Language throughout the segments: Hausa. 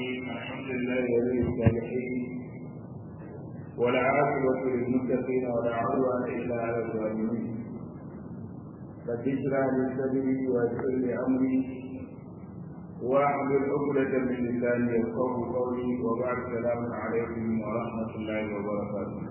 الرحيم الحمد لله ولي الصالحين ولا عاقبة للمتقين ولا عدوان إلا على الظالمين رب اشرح لي صدري ويسر لي أمري واحلل عقدة من لساني يفقهوا قولي وبعد السلام عليكم ورحمة الله وبركاته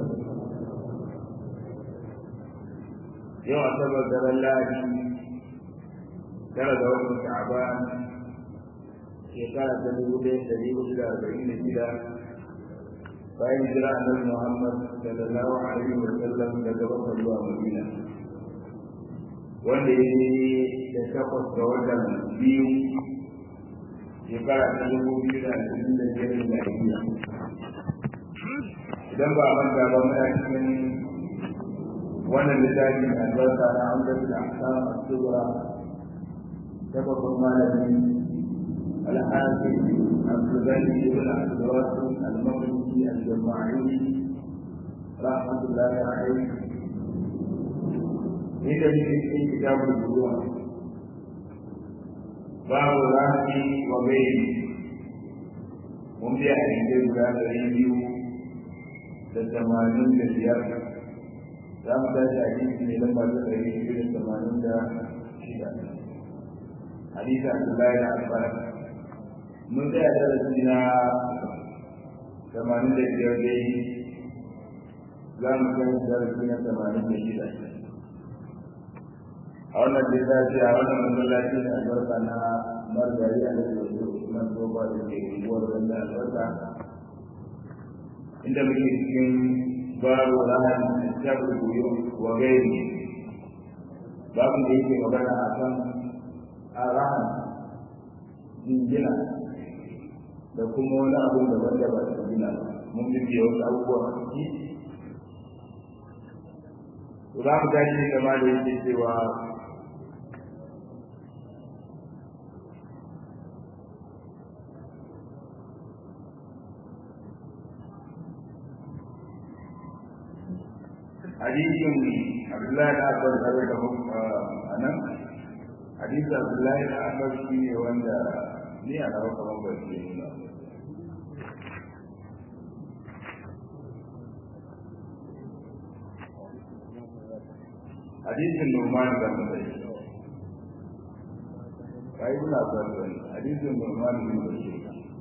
yau asabar daren lahadi tara da watan sha'ban shekara ta dubu ɗaya da dubu da arba'in da shida bayan jira annabi muhammad sallallahu alaihi wa sallam daga bakar zuwa madina wanda ya yi da takwas ga watan biyu shekara ta dubu biyu da ashirin da biyar da ajiya idan ba a manta ba muna cikin wannan littafin albarka na amdatul ahkam as-sughra ta babban malami al-hafiz abdulghani ibn abdulwasim al-maqdisi al-jama'i rahmatullahi alayhi inda muke cikin kitabul buruwa babu rafi wa gairi mun biya a cikin guda ɗari biyu da tamanin da biyar za mu tashi hadisi ne lamba ta ɗari biyu da tamanin da shida hadisi abdullahi da abbas mun tsaya darasi na tamanin da biyar dai za mu kai darasi na tamanin da shida a wannan littafi a wannan masallaci da albarka na margari a nan da usman toba da ke unguwar ganda albarka inda muke cikin babu ranar shafi goyo wa gairi babu da yake magana a kan arahan jingina da kuma wani abin da wanda ba su gina mun bibiya wasu abubuwa a ciki za mu tashi kama da yake cewa hadisin abdullahi da abbas da da a nan hadisin abdullahi da abbas shi ne wanda ni a rawa kamar ba shi ne ba hadisin numan da mutai kai kuna ba wani hadisin numan da mutai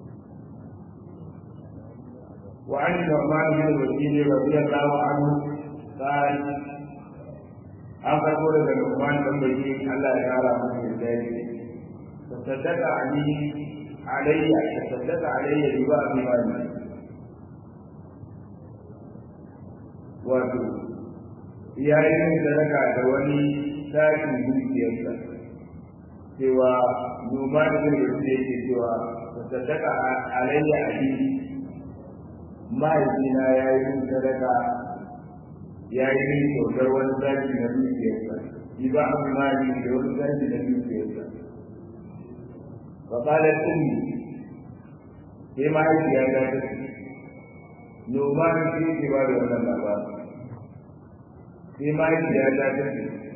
وعن النعمان بن بشير رضي الله عنه قال an farko daga Numan dan bai Allah ya kara masa yadda yake tasaddaka ali alayya tasaddaka alayya bi ba bi mali wato yayin sadaka da wani tashin dukiyarsa cewa Numan bin Bashir yake cewa tasaddaka alayya ali mahaifina ya yi sadaka ya yi min kyautar wani zaki na dukiyarsa shi ba a mali da wani zaki na dukiyarsa fa qala ummi sai mahaifiya ta ce noma ne ke ke ba da wannan labarin sai mahaifiya ta ce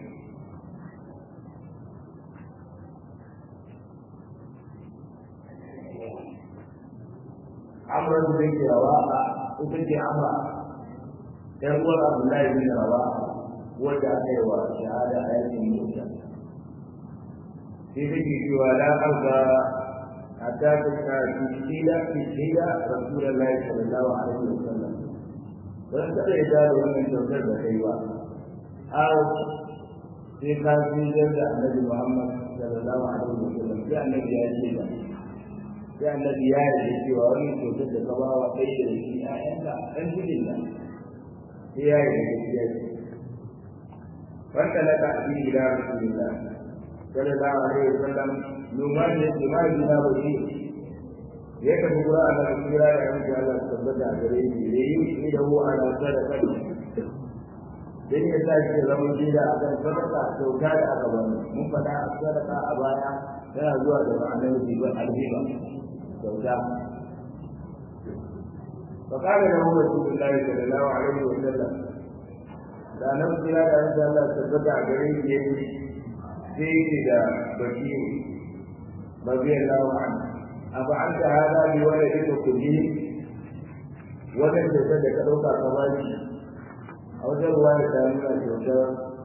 amran da ke rawa ita ce amra dan uwar Abdullahi bin Rawa wanda aka yi wa shahada a yakin Musa sai take cewa la arda hatta ta tishila tishila Rasulullahi sallallahu alaihi wasallam dan kada ya da wannan kyautar da kai ba aw sai ka ji da Annabi Muhammad sallallahu alaihi wasallam sai Annabi ya ce da sai Annabi ya yi cewa wannan kyautar da ka ba wa kai da shi ayyanka dan cikin nan هي هي فانطلق به الى رسول الله صلى الله عليه وسلم نمان لما بنا بشير ya tafi gura a nan kira da yanzu Allah su tabbata gare shi da yi shi da huwa ala sadaka dan ya sa shi zama gida a kan sadaka kyauta da aka bani mun faɗa a sadaka a baya tana zuwa da ma'anar riba alhiba kyauta فقال له رسول الله صلى الله عليه وسلم da nan kira da yanzu Allah tabbata a gare shi yake sai da bakiru radiyallahu anhu أفعلت هذا بولدك كلهم وكان تسد كدوك كمالي أو جروا لتامنا kyautar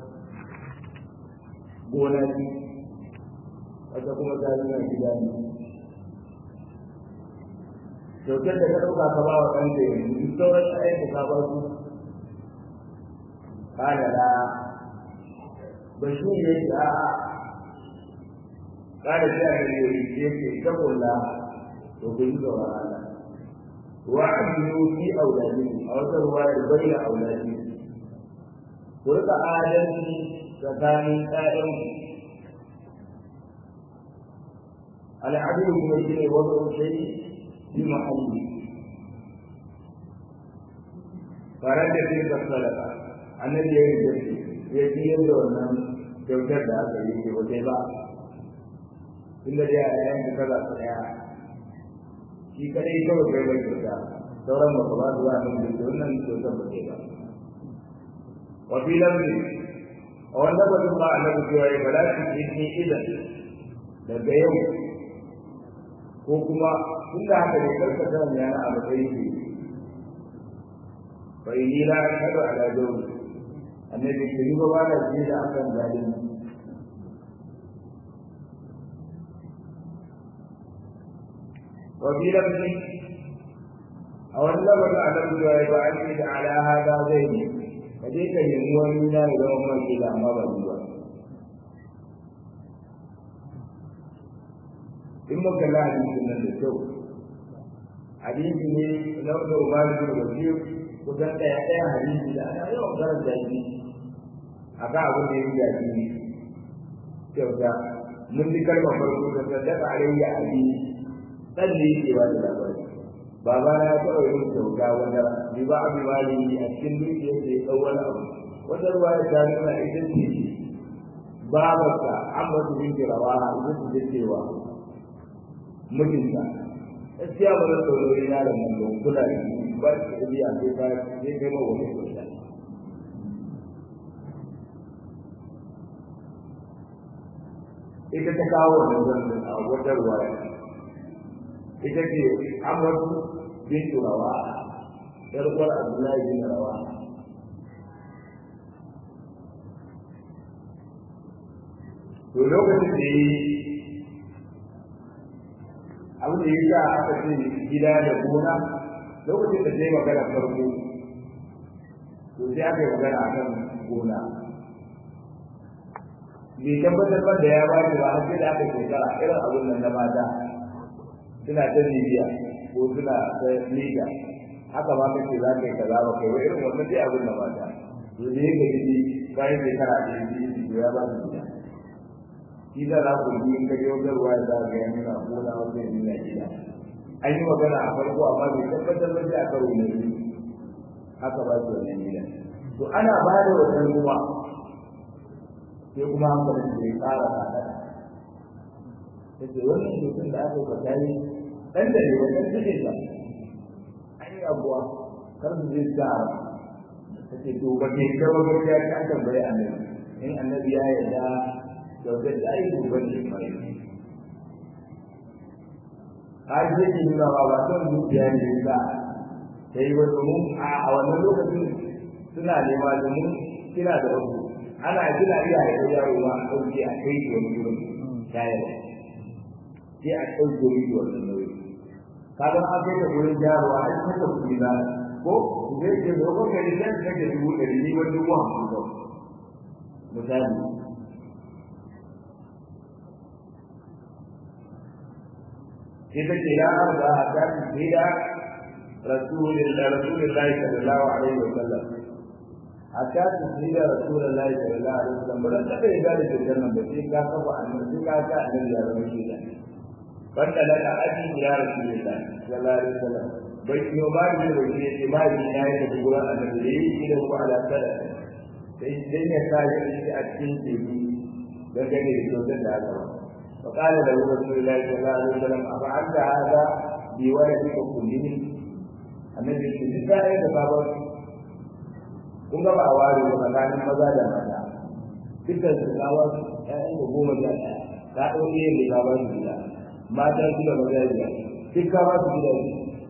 gonaki wata kuma ta nuna gida ne kyautar da ka ɗauka ka ba wa ɗanka yanzu duk sauran ayyuka ka ba su kana da bashir ya ce a'a kada sai a gare ya ce ta kulla to ku yi tsoron Allah wa amilu fi auladi a wata ruwayar bayyana auladi ku rika adalci tsakanin ƴaƴan al'adul kuma shi ne wata shai bi mahalli farar da fi ka sadaka annabi ya yi gaske ya ci yadda wannan kyautar da aka yi ke wata ba inda dai a yayin da kaza ta daya shi kadai kawai kai bai kyauta sauran ba ka ba su wa nan da wannan kyautar ba ke ba wa fi lamri a wanda ba ba a nan cewa ya bala shi ne idan daga yau ko kuma tun da haka ne karka ta yana a matsayin ke fa inni la ashhadu ala jawri annabi ke yi ba da ji da akan zalimi وفي لفظ أو اللفظ على الرواية وأكد على هذا زين فديك يموى منا إلى أمة إلى ما بدوا in muka la hadisin nan da kyau hadisi ne na wanda umaru bin wasir kusan ɗaya ɗaya hadisi da ana yawan karanta shi a kan abin da ya yi yaƙi ne kyauta mun ji kalmar farko da sadaka alayya abi dan da yake ba da labari baba na ya taɓa yin kyauta wanda bi ba abi mali a cikin dukiyar da ya ɗau wani abu wata ruwa ya ta nuna ita ce babarsa amma su bin kirawa ita ce cewa mijinta gaskiya ba zan saurari yaron nan don kula da shi ba shi da biya sai ka sai kai ma wani kyauta ita ta kawo wannan zan a wata ruwa ita ce amurku bin turawa yar uwar abdullahi bin rawa to lokacin da yi abin da ya sa aka ce gida da gona lokacin da ta yi magana farko to sai aka yi magana a kan gona bai tabbatar ba da ya ba shi ba har sai da aka shekara irin abin nan na mata suna ta bibiya ko suna ta liga haka ma kace za ka yi kaza ba kai wai irin wannan dai abin da mata to ne ka ji bayan shekara da yi to ya ba shi gida shi da za ku yi in ka je wajen ruwa da za ka yi nuna gona wajen nuna gida an yi magana a farko amma bai tabbatar ba sai a karo na biyu haka ba shi wannan gida to ana ba da wannan ruwa sai kuma hankalin da ya ƙara tsada ta ce wannan mutum da aka yi tare ɗan da ne wajen cikin sa an yi abuwa kar su zai sa ta ce to ba ke kawo gaskiya ta tambayi annabi in annabi ya yarda kyautar da ayi gobe ne mai har zai ke nuna ba ba son zuciya ne ba ta yi wa domin a wannan lokacin suna nema domin kina da wasu ana kina iya haifar yaro ma a ɗauke a kai shi wani wurin shayarwa sai a ɗauke miki wannan nauyi kaga an kai da wurin jaruwa an kasa kuɗi na ko zai ce da ko kai da kake dubu ɗari ni wani dubu hamsin kawai misali ita ce ya arba a tafi gida rasulullah rasulullah sallallahu alaihi wa sallam hatta su gida rasulullah sallallahu alaihi wa sallam ba ta kai da da jannan ba sai ka kafa annabi sai ka ga annabi ya zama shi da banda laka aji ya rasulullah sallallahu alaihi wa sallam bai yi ba ni da wani ce ba ni na yi da gura annabi da yi da ku ala sada sai dan ya sa shi a cikin teku dangane da kyautar da aka ba فقال له رسول الله صلى الله عليه وسلم أفعلت هذا بولدك كلهم النبي صلى الله عليه وسلم kun ga ba a ware ba tsakanin maza da mata dukkan su kawo ƴaƴan da goma sha ɗaya ta ɗauke yin da kawo su gida mata su da maza biyar duk ka ba su gidaje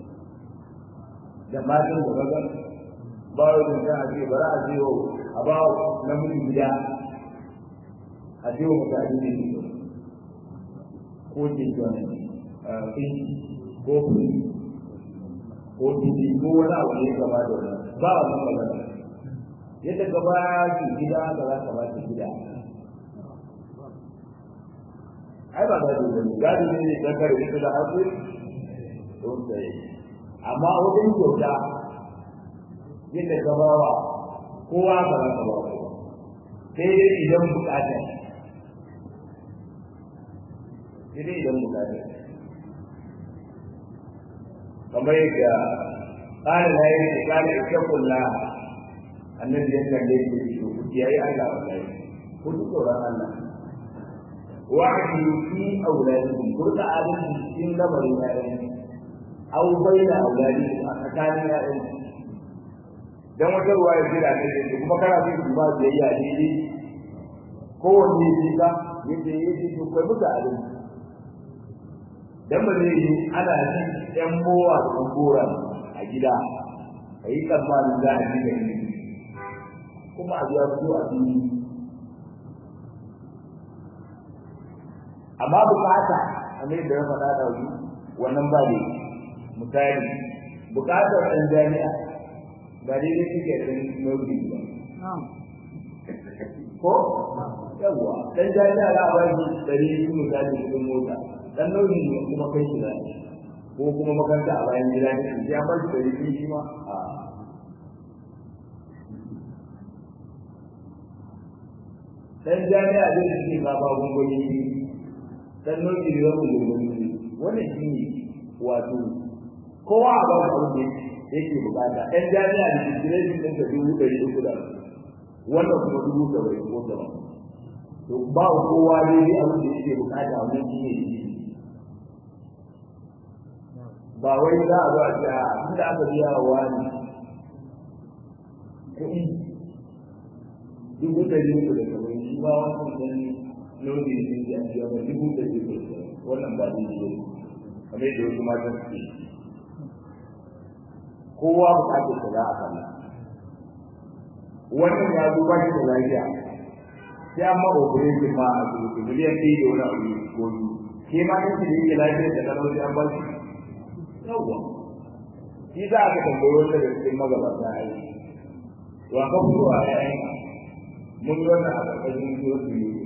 da matan da kaga ba wa da kan aje bara a je a ba namiji gida a je wa mutane ne ko jinjan ɗin ko kuri ko biji ko wani abu ne gaba da wani ba wannan magana yadda ka ba ki gida ka za ka ba ki gida ai ba gado ba ne gado ne ne dan kare ita da haƙu don sai amma wajen kyauta yadda ka ba wa kowa ka za ka ba wa sai dai idan bukata sai dai idan bukata kamar yadda ƙara na yi da ƙara ita kulla annabi ya kalle shi da shi ku kiyaye Allah wallahi ku ji tsoron Allah wa'adi fi auladikum ku rika adalci cikin lamarin ƴaƴan aw baina auladikum a tsakanin ƴaƴan dan wata ruwa ya jira ne da kuma kana so ku ba biyayya daidai kowanne shi ka yace yace to kai muka adalci dan ba zai yi ana ji ɗan mowa da gora a gida a yi tsammanin za a ji da ni kuma a biya su a fili amma bukata a mai da ya faɗa da wani wannan ba ne misali bukatar ɗan jami'a ba daidai suke ɗan nauyi ba ko yawwa ɗan jami'a za a ba shi ɗari biyu misali kuɗin mota dan nauyi ne kuma kai shi zai ko kuma makaranta a bayan gida ne ya bar shi da yake shi ma a dan jami'a da yake ba ba gungumi dan nauyi ne wannan gungumi wannan shi ne wato kowa a ba abin da yake bukata dan jami'a da digirin din da dubu ɗari uku da wannan kuma dubu saba'in ko sama to ba kowa ne abin da yake bukata wannan shi ne ba wai za a zo a ce a inda aka biya wa wani kuɗi dubu ɗari uku da saba'in shi ba wannan dan lodi ne da an biya ba dubu ɗari uku da wannan ba daidai ba kamar yadda wasu matan suke kowa bukatar ta za a kalla wannan ya zo ba shi da lafiya sai an ma operation ma a asibiti miliyan ɗaya da wani abu ko biyu ke ma kanki da yake lafiyar da kalau sai an ba shi yawwa shi za a ka tambayi wanda da cikin magabata a yi wa ka fito a yayin mun yi wannan a ƙarƙashin suratul yusuf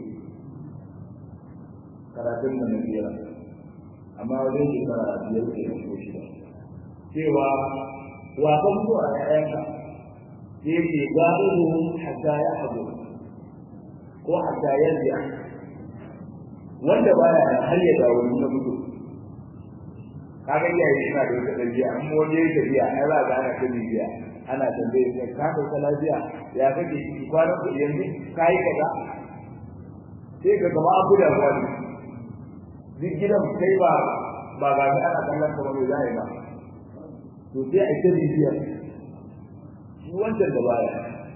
karatun da na biyar amma wajen shekara biyar ke da ko shida cewa wa ka fito a yayanka sai ke ga'iru hatta ya haɗu ko hatta yarda wanda baya har ya dawo na mutu kaga iyaye suna da wata ɗabi'a an wani yayi tafiya ai za ga ana ta bibiya ana tambaye ka ka dauka lafiya ya kake ciki kwanan ku yanzu ka yi kaza sai ka gaba abu da wani duk gidan kai ba ba ga ni ana kallon ka ba mai zai ba to sai a ta bibiya shi wancan da baya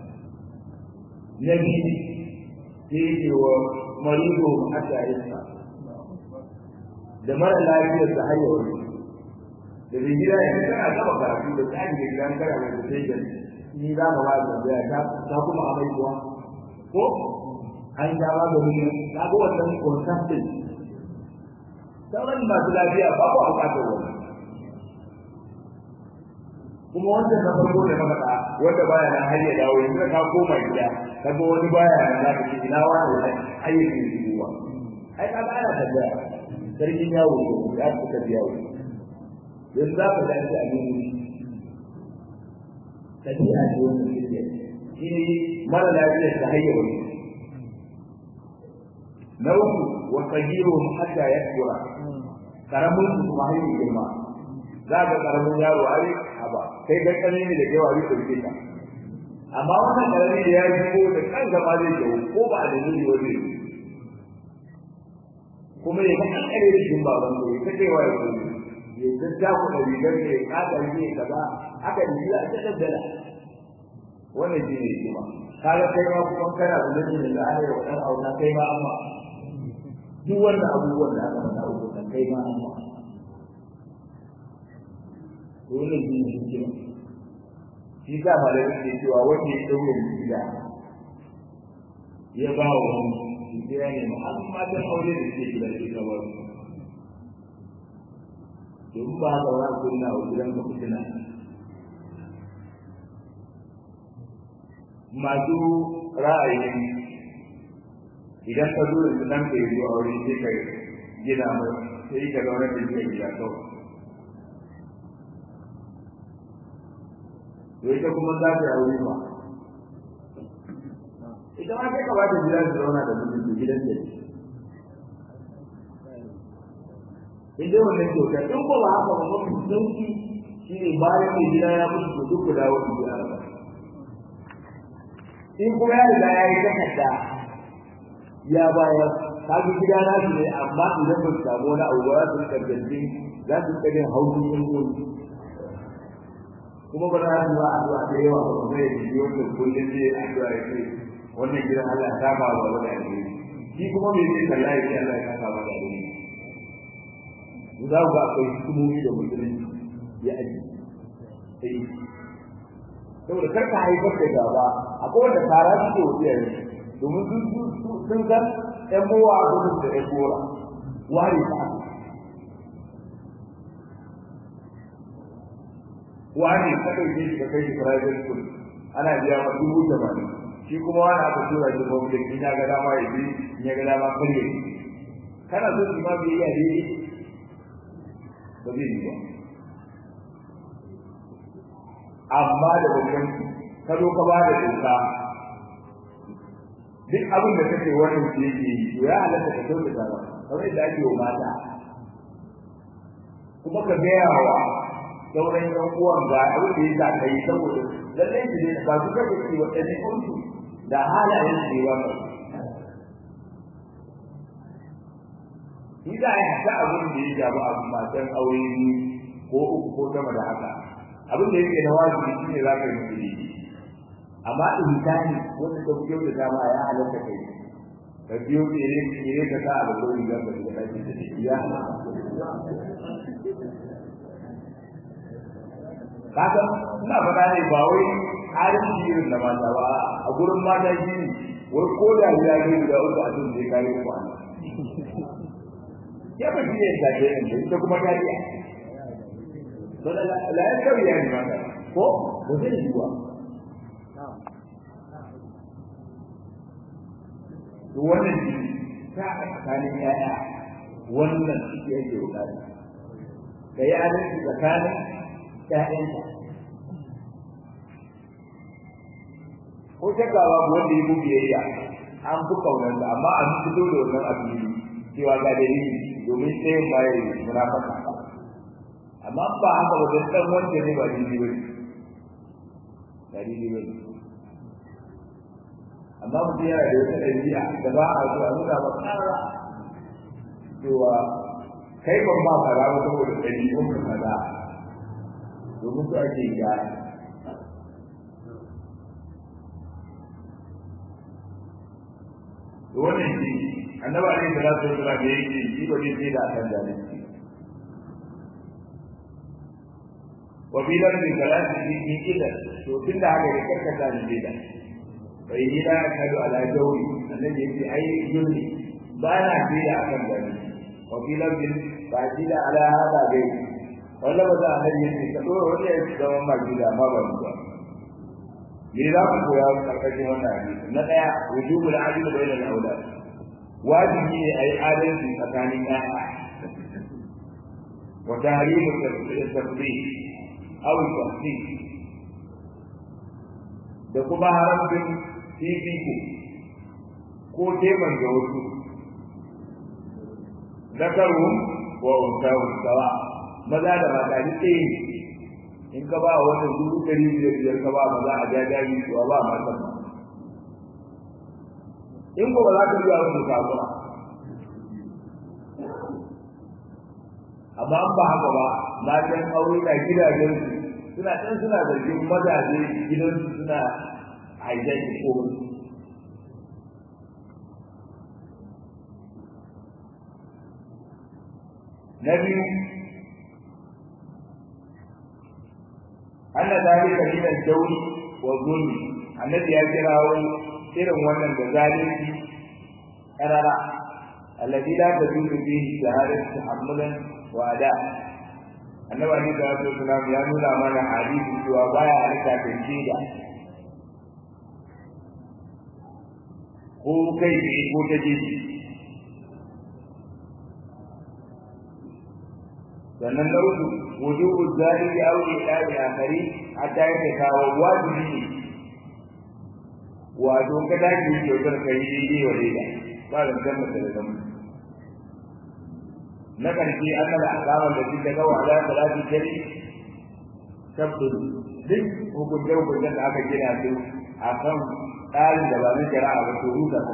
na biyu sai ke wa marido hatta yasa da mara lafiyar da har yau da bai gida ya kana gaba karatu da tsari da gidan kara mai da sai gani ni za mu ba da ya ta ta kuma amai kuwa ko an ja ba da ni ka ga wannan consultant sauran masu lafiya ba ku bukatar wannan kuma wanda na farko da maka wanda baya nan har ya dawo yanzu ka koma gida kaga wani baya nan za ka ce ina wani wani ayyukan shi ba ai ka ga ana tambaya sarkin yawo ya suka biya yawo yanzu za ka dace a nemi tafiya ce wanda suke shi ne mara lafiyar ta hanyar wani na uku wa tsagiru hatta ya kura karamin su kuma hanyar girma za ka karamin yaro a haba kai ga kane ne da yawa ri ɗauke ka amma wannan karami da ya yi ko da kan gaba zai jawo ko ba da nuni wani kuma ya kan kare da shin baban ko ya kai wa ya ya dadda ku da rigar ne ka ga ne kaza aka yi a ta daddala wannan shi ne kuma kaga kai ma kuma kana da nuni da Allah ya wadan auna kai ma amma duk wannan abubuwan da aka faɗa uku kan kai ma amma dole ne shi ke shi sa malamin ke cewa wanda ya daure gida ya ba wa wani shi ya ne ma an matan aure da ke gida shi ka ba su don ba ga wani kunna wa gidan ka fitina masu ra'ayin idan ka zo da nan ka yi aure sai ka gina mai sai ka zaune da shi gida kawai to ita kuma za ta aure ba ita ma sai ka ba ta gida su zauna da mutum da gidan da in dai wannan kyauta in ko ba haka ba mafi sauki shi ne bayan mai gida ya mutu to duk ku dawo ku gida ba in kuma ya riga ya yi takarda ya bayar ka ga gida na shi ne amma idan ba su samu wani abu ba za su rika gandun za su rika jin haushi in gobe kuma ba za su ba addu'a da yawa ba kuma ya ji wanda kullum zai addu'a ya ce wannan gidan Allah ta ba wa wani alheri shi kuma me zai kalla ya ce Allah ya saka ba da alheri za ku ga akwai hukumomi da musulunci ya aji sai saboda kar ka haifar da gaba akwai wanda tara suke wa iyaye domin sun sun san ƴan bowa a gudun da ƴan bora ware ta wani ka ɗauke shi ka kai shi private school ana biya ma dubu tamanin shi kuma wani aka tura shi public in ya ga dama ya bi in ya ga dama kar ya kana so shi ma bai iya daidai ba zai yi ba amma da babban ka zo ka ba da doka duk abin da kake wannan ke yi to ya halatta ka kyautata ba kamar yadda ake wa mata kuma ka gaya wa sauran yan uwan ga abin da ya sa kai saboda lallai su ne ba su kafa su wa ɗabi'unsu da halayen su ba shi za a yi hata abin da ya shafi abu matan aure ko uku ko sama da haka abin da yake na wajibi shi ne za ka yi musu amma insani wanda ka fi da dama ya halatta kai ka biyo tsere tsere ka sa a da kawai za ka shiga ɗaki da shi ya kaga ina faɗa ne ba wai halin irin da mata ba a gurin mata shi ne wai ko da ya yi da uku a cikin da kai kwana ya ba shi ne da ke nan ita kuma ta iya to la la ya kawai ya ne mata ko ko zai yi wa to wannan shi ta a tsakanin yaya wannan shi yake bukata ka yi adalci tsakanin ƴaƴanka ko shakka babu wanda ya buge yayya an fi kaunarsa amma an fito da wannan abin cewa ga dalili domin sai ba ya yi munafaka amma ba haka ba dan dan wanda ne ba dalili ba dalili ba amma mutum yana da wata ɗabi'a da ba a zuwa nuna ba ƙara cewa kai ban ba kaza ba saboda ɗabi'un ka kaza domin su ake gyara wannan shi annabi alaihi salatu wasallam da yake shi ba zai da akan zalunci wa fi lamri salati fi fi ida to tunda haka ya karka zalunci da bai ni da kadu ala jawi annabi yake ai yuni ba na fi da akan zalunci wa fi lamri ba ji da ala hada gai wanda ba za a hanyar yake ka dora wani ya zama maki da ma ba ba me za ku koya karkashin wannan hadisi na daya wujubul adl bayna al-awlad wajibi ne ayi adalci tsakanin ƴaƴa wa tahrim at-tafdil aw at-tafsir da kuma haramcin fifiko ko teman da wasu zakaru wa unsahu sawa maza da mata duk ɗaya in ka ba wannan dubu ɗari biyar biyar ka ba maza a jajayi to ba mata ba in ko ba za ka biya wani kafura amma an ba haka ba matan aure na gidajen suna ɗan suna zargin mazaje gidansu suna haijaki ko na biyu anna zalika min al-jawri wa zulmi annabi ya kirawo irin wannan da zalunci karara alladhi la tajuzu fihi shahadatu tahammulan wa ada annabi ali da wasu sunan ya nuna mana hadisi cewa baya harka da shida ko kai ne ko ta jiji sannan na uku wujubu zalimi aw ilahi akhari hatta yake kawo wajibi ne wato ka dace kyautar kai daidai wa daida ba da zama da zama na karshe an da akaman da suka ga wala salati kari tabdul duk hukunce hukuncen da aka gina su a kan tsarin da ba na shari'a ba to rusa ta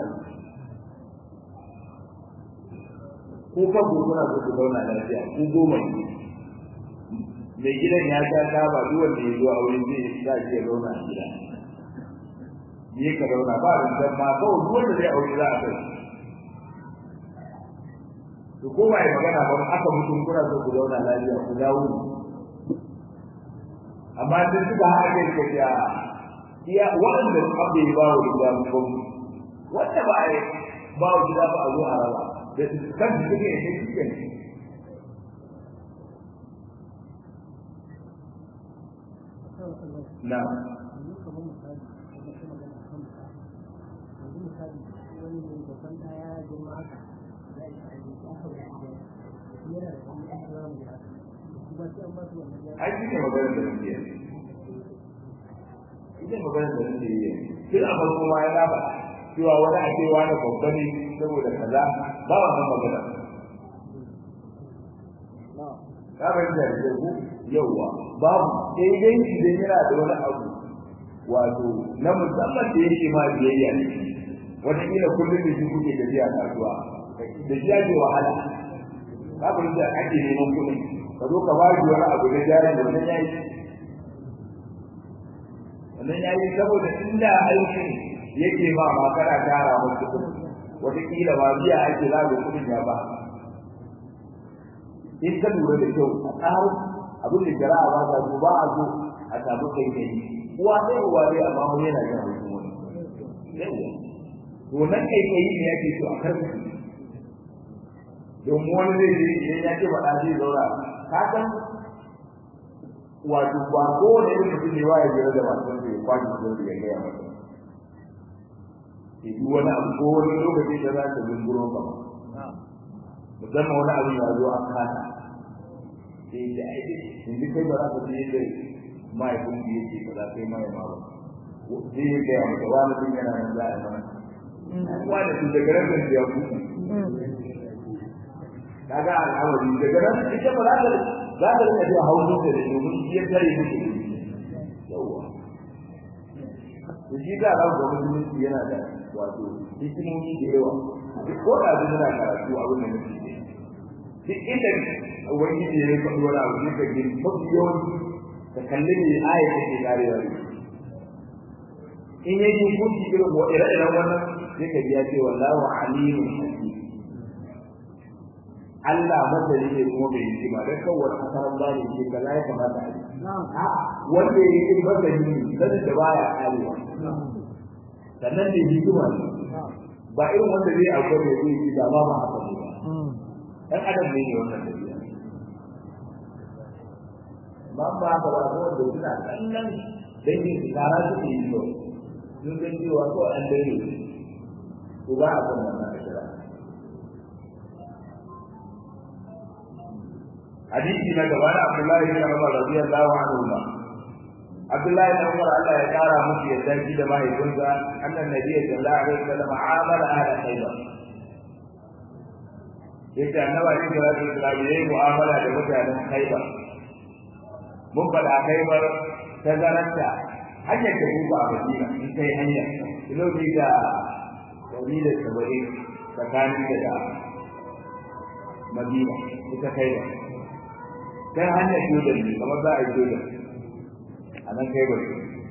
ko ka gurgura su ku zauna lafiya ku goma ne mai gidan ya sha taba duk wanda ya zo a wurin zai sa shi ya zauna a gida ne ka zauna ba rinjan ma kawai duk wanda zai aure za a kai to ko ba ya magana ba aka mutum kuna so ku zauna lafiya ku dawo amma duk suka haɗe ka ja iya waɗanda abu ya ba wa gida mu wanda ba ya ba wa gida ba a zo a raba da kan su suke ne suke ne na ai shi ne maganar da nake yi shi ne maganar da nake yi tun a farko ma ya raba cewa wani a cewa na babba ne saboda kaza ba wannan magana ka bai da ku yauwa babu sai dai idan yana da wani abu wato na musamman da yake ma biyayya ne wata kila kullum da shi kuke tafiya kasuwa da shi ake wahala ka bai da ake neman kuɗi ka zo ka bari wani abu na jari da wannan yayi wannan yayi saboda inda aikin yake ma ma kana tara masa kuɗi wata kila ba biya ake zago kuɗin ya ba in ka lura da kyau a tsarin abin da jara'a ba ta ba a zo a samu kai kai uwa sai uwa dai amma wani yana yin hutun wani to nan kai kai ne yake so a karfi don wani zai je idan ya ce faɗa zai zaura ka san wato ba kowane irin mutum ne wa ya jira da masu da ya kwaji da ya gaya masa ke duk wani abu ko wani lokaci da za ta zunguro ka musamman wani abu ya zo a kasa sai ya aiki yanzu kai ba za ka je da mahaifin da yake ba za ka yi mahaifa ba sai ya gaya maka wani sun yana nan za a yi mana wani su daga nan da ya kuku kaga al'amari daga nan ita ba za ta za ta rika zuwa hausa da domin shi ya tare musu yawa da shi da Allah ga musulunci yana da wato hikimomi da yawa ko da zai yana karatu abin da nake yi duk inda wani ne ya faɗi wani abu ne ka gani mafi yawanci ka kalli ne aya take karewa ne in ya yi hukunci irin wa ire-iren wannan sai ka biya ce wallahu alimun hakim Allah masani ne kuma bai yi ba dan kawai asaran bani ce kaza ya kamata a yi wanda ya yi masani ne sanin da baya karewa sannan da hikima ne ba irin wanda zai akwai da zai yi da ba ma haka ne ba dan adam ne wannan tafiya ba ba ka ba ko da suna kallon dangin su tara su ke yi ba sun san cewa ko an dare ko ba a kan wannan kira hadisi na gaba na Abdullahi bin Umar radiyallahu anhu ba Abdullahi bin Umar Allah ya kara musu yadda shi da mahaifinsa annan nabi sallallahu alaihi wasallam amala ala khaybar yace annabi alaihi salatu wasallam yayi mu'amala da mutanen khaybar mun faɗa khaybar ta zaranta hanyar da ku ba a Madina in kai hanya kilomita ɗari da saba'in tsakanin da Madina ita khaybar kai hanyar Jordan ne kamar za a yi Jordan a nan kai bari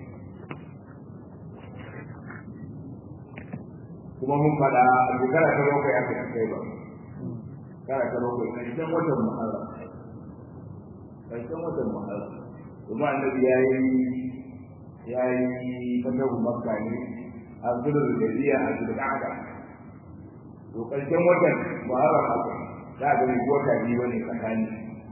kuma mun faɗa a shekara ta bakwai aka yi kai ba shekara ta bakwai ƙarshen watan muharram ƙarshen watan muharram kuma annabi ya yi ya yi fatahu makka ne a zulul gadiya a zulul qa'da to karshen watan muharram haka za ga ni wata biyu ne tsakani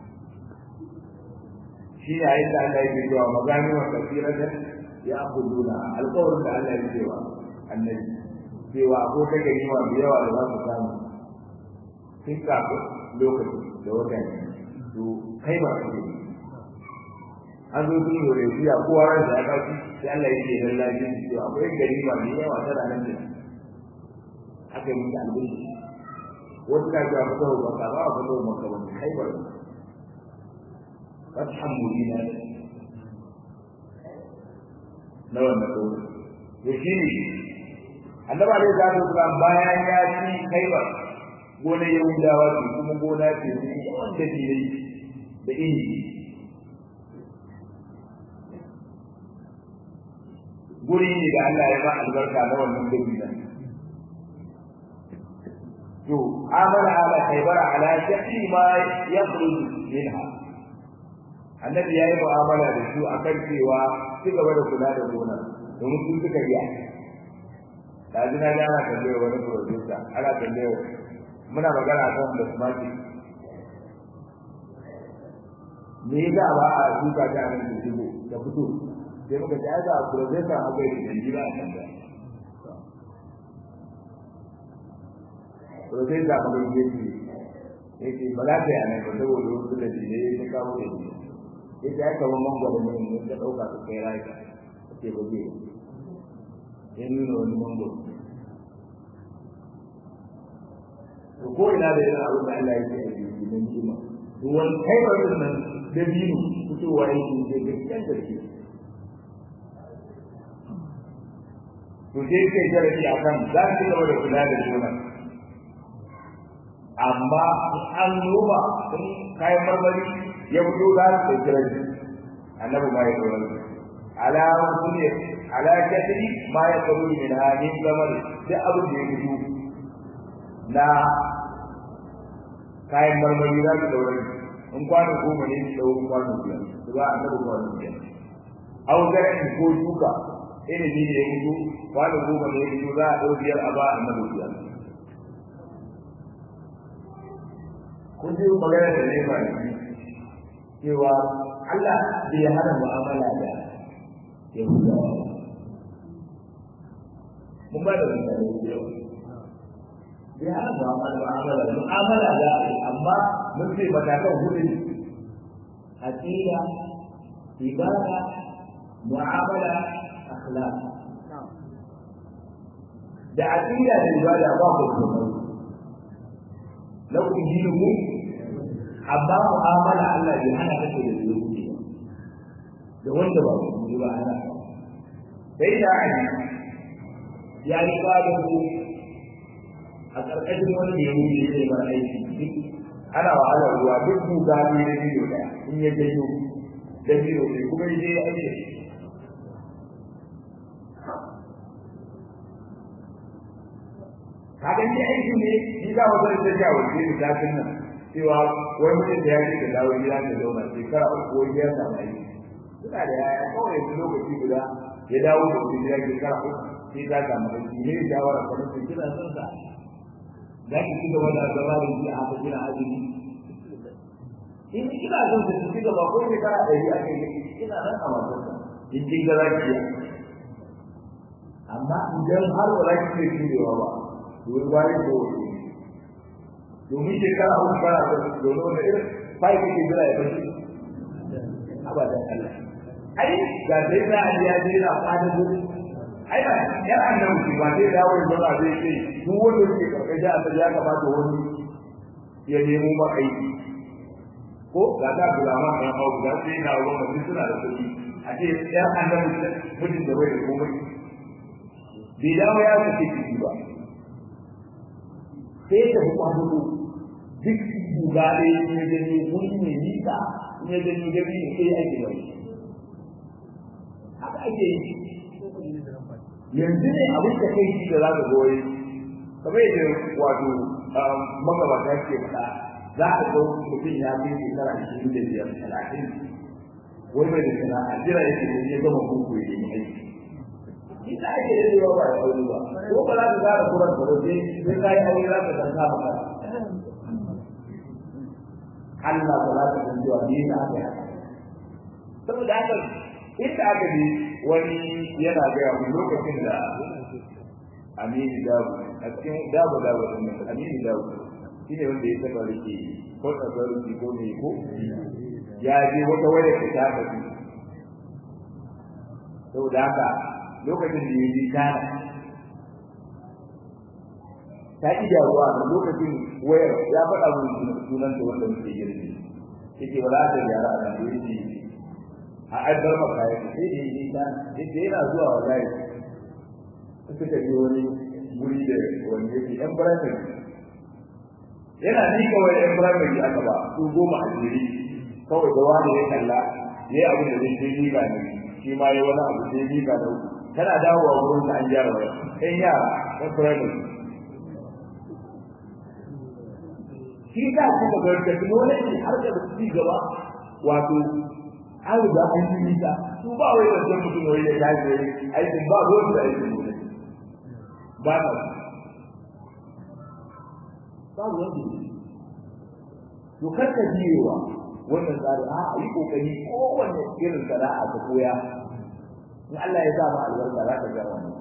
shi ne ayin da Allah yake cewa magani wa kasiratan ya akuduna alƙawarin da Allah ya cewa annabi cewa ko ta gani ma da yawa da za su samu sun kafin lokaci da wata ne to kai ba su an zo sun yore shi a kowa ran da ya kawo sai Allah ya ce dan lafiya shi cewa akwai gari ma da yawa ta ranar da aka yi musu albinci wasu na cewa fito ba ka ba fito ba ka ba kai ba fathan mubina na wannan lokaci to shi ne annabi alaihi salatu wasalam bayan ya ci kaiba gona yahudawa ce kuma gona ce ne yawan da ne da inji guri ne da Allah ya ba albarka na wannan dabila to amala ala kaibara ala shafi ma yakhruj minha annabi yayi mu'amala da su akan cewa ci gaba da kula da gona domin sun suka yi da jina da ana tambayar wani producer ana tambayar muna magana kan da smart me yasa ba a duka ta nan da shigo da fito sai muka ji ga producer a kai da jira a kan da producer ba ga yake yake ba za ta yi anan ba saboda wasu da jire ya kawo da jire yake ya kawo mangwaro ne ne ka dauka ka kai rai ce ba zai ya nuna wani mangwaro to ko ina da yana abin da Allah yake a jiki don jima to wani kai ba nan da biyu fitowa yake da gaskiyar gaske to sai kai jarabi a kan za su gaba da kula da juna amma an noma sun kayan marmari ya fito za su kai jarabi annabi ma ya tsoron ala wasu ne ala kasiri ma ya tsaro min hannun zamar duk abin da ya fito na kayan marmari za su daure in kwano goma ne su dauro kwano biyar su za a taɓa kwano biyar au garin ko shuka ilimi da ya fito kwano goma ne ya fito za a ɗau biyar a ba a nabi biyar kun ji magana da ne ba cewa Allah bai hana mu'amala da Yahudawa mun ba da mutane da yawa bai hana mu'amala mu'amala mu'amala da amma mun ce matakan hudu ne aqida ibada mu'amala akhlaq da aqida da ibada ba ku kuma lakum dinukum amma mu'amala Allah bai hana kake da su da wanda ba ku ba hana sai da ai ya yi kwadan ku a ƙarƙashin wani da ya wuce zai bar aiki ana wahalar ruwa duk guga ne na biyo ɗaya in ya janyo da biyo ne kuma ya je ya aiki kaga ni aiki ne ni za mu zai tafiya waje da zafin nan cewa wani mutum da ya ce ka dawo gida ka zauna shekara uku ko biyar da mai suna da yaya kawai yanzu lokaci guda ya dawo da wani gida shekara uku sai ta samu aiki ne shawara kamar su kina son sa za ki ci gaba da zama da shi a haka kina azumi in kina son su ci gaba ko shekara ɗari a kai kina nan a wasan in kin ga za ki amma idan har ba za ki iya jurewa ba domin wani ko wani domin shekara uku kana da domin wani irin fai kake jira ya fashi abadan Allah ai ga dai na ya je na fadin gudu ai ba yar annabi ba zai dawo ya zama zai ce duk wanda yake karkashin asali ya kamata wani ya nemo ma aiki ko ga ta bulama kan hau da sai na ruwan mutum suna da kuɗi a ce yar annabi mutum da bai da komai bai dawo ya fice ciki ba sai ta fi kwano duk guga ɗaya in ya gani wuri mai nisa in ya gani gabi ne sai ake bai haka ake yi yanzu ne abin da kai shi da za ka goyi kamar yadda wato magabata ke faɗa za ka ga mutum ya fi shekara ashirin da biyar talatin wai bai da sana'a jira yake da ya gama kuku ya yi aiki ita ake da yawa ba da aure ba ko ba za ka gara kuran ka ba sai sai ka yi aure za ka san ka maka Allah ba za ka san cewa ni na aka yi saboda haka inda aka bi wani yana gaya mu lokacin da Aminu Dawu a cikin Dawu Dawu din Aminu Dawu shi ne wanda ya taba rike ko tsarki ko me ko ya je wata waya ta ta tafi saboda haka lokacin da ya ji kana ta ki jaruwa a lokacin wayar ya faɗa mun sunan da wanda muke girbi yake wala ta gyara a nan yake a addar maka ya ce sai da yi ta yake yana zuwa wallahi suka ji wani guri da wani yake yan primary yana ni kawai yan primary aka ba su goma a jiri kawai da wani ya kalla ya yi abin da zai sai ni ga ne shi ma ya wani abu sai ni ga da uku tana dawowa wurin da an gyara waya ɗan yara ɗan primary shi za su ga technology har da ci gaba wato an riga an yi nisa su ba wai da san mutum wai ya tashi wai aikin ba ruwan da aikin ne ba ta ba ruwan da to kar ka biyewa wannan tsari a yi kokari kowanne irin sana'a ka koya in Allah ya sa ma albarka za ka ga wannan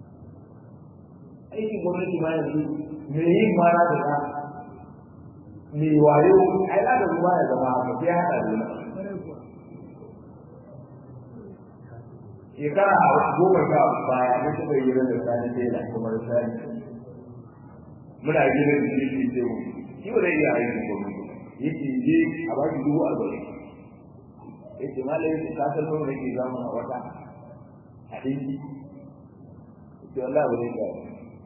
aikin gwamnati ma yanzu me yin ma na da me wayo ai da ruwa ya zama haka sai hada da shekara goma sha baya mun taɓa yi da sani tela kuma da sani muna gidan da shi ke ce mu shi ba zai iya aikin gwamnati yake je a baki dubu arba'in yake malai ka san nawa nake zamu a wata a dinki yake wallahi ba zai iya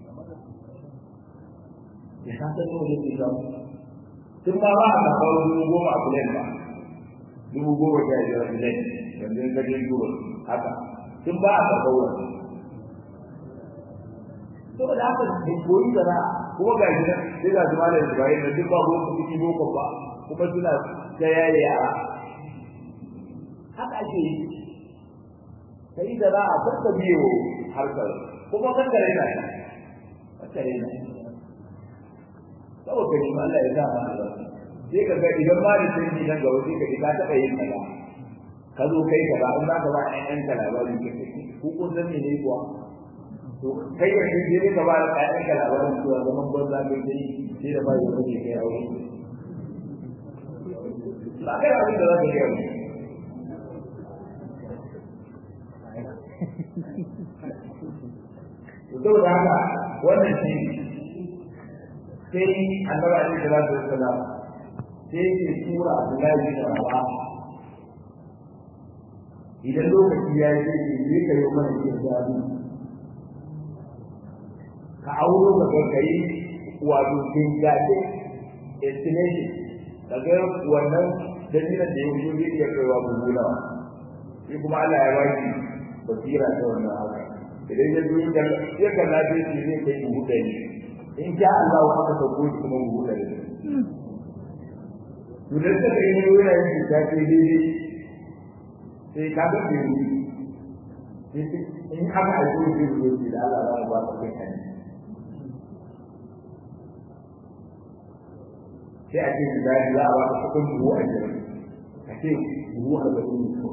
ya san nawa nake zamu tun ba ba a karɓar dubu goma a kulen ba dubu goma sha biyar a kulen yanzu in gajen duba haka tun ba a karɓar wani saboda haka ne koyi sana kuma ga shi nan sai ga su malam Ibrahim da duk ba boko ciki boko ba kuma suna ta yaye yara haka ake yi kai da za a farka biyo harkar kuma kan da raina kan da raina saboda ni Allah ya sa ma albarka sai ka ga idan ba ni sai nan gaba sai ka ji ka taɓa yin kaza ka zo kai ka ba in za ka ba ƴan ka labari ka kai ko kun san me ne kuwa to kai da kai je ka ba ƴan ka labarin cewa zaman banza kai dai sai da ba ya kace kai aure ba kai abin da za ka gaya to saboda haka wannan shi sai annabi alaihi salatu wassalam sai ke tura Abdullahi bin Rawa idan lokaci ya yi sai ke ka yi mana ke zabi ka auro ka ga kai wato kin gaje estimation daga wannan dalilin da ya wuce zai iya kaiwa gugula shi kuma Allah ya baki basira ta wannan haka idan ya zo ya kalla sai zai kai dubu ɗari in sha Allah wa aka sauko shi kuma mu huta da to da ta kai ne yana yin ta ce daidai sai ka ga ke in aka aiko shi da shi da Allah za ba ka kai kan sai a ce da za a ba ka kudin buhu a jira a ce buhu a ga kudin ko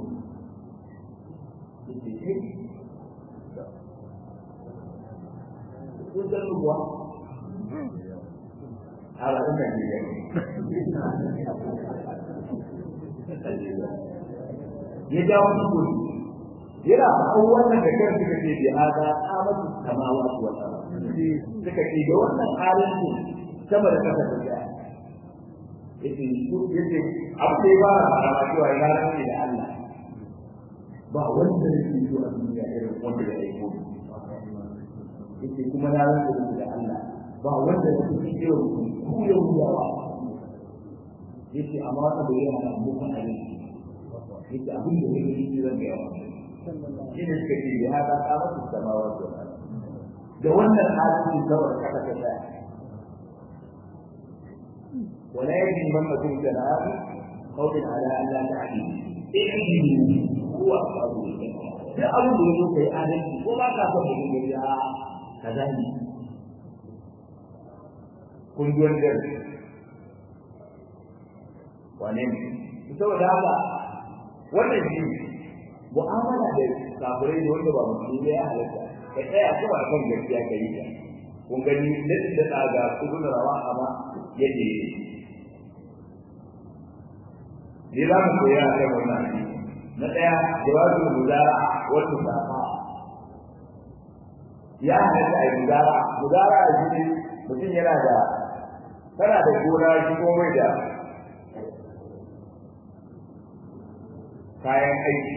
kun san ruwa ala ɗan Najeriya ya jawo su kudi yana faɗan wannan da kan suka ce bi hada amatu samawa wa sama suka ce da wannan halin su sama da kasa da ya yace su yace abu da ba a fara cewa ya rantsi da Allah ba wanda yake zuwa duniya irin wanda ya aiko yace kuma na rantsi da Allah ba wanda ya fi irin ku ya wuyawa yace amma wata da yana muku aiki yace abin da yake yi zan ga yawa shi ne suka ce ya hada kamar samawa da wannan halin kawai kaka ta tsaya ولا يجب من تكون جناب قول على ان لا تعديل ihdi huwa abu da abu da yake kai adalci ko ba ka son mutum ya ya kaza ne kun ji wani gari wane ne saboda haka wannan shi mu'amala da kafirai da wanda ba musulmi ya halatta ka tsaya kuma a kan gaskiya ka yi ta kun gani nan da tsaga ibn rawa amma yadda yake ne za mu koya a kan wannan na ɗaya jawabin mudara wata safa ya halatta a mudara mudara a jini mutum yana da kana da gona shi ko mai da kayan aiki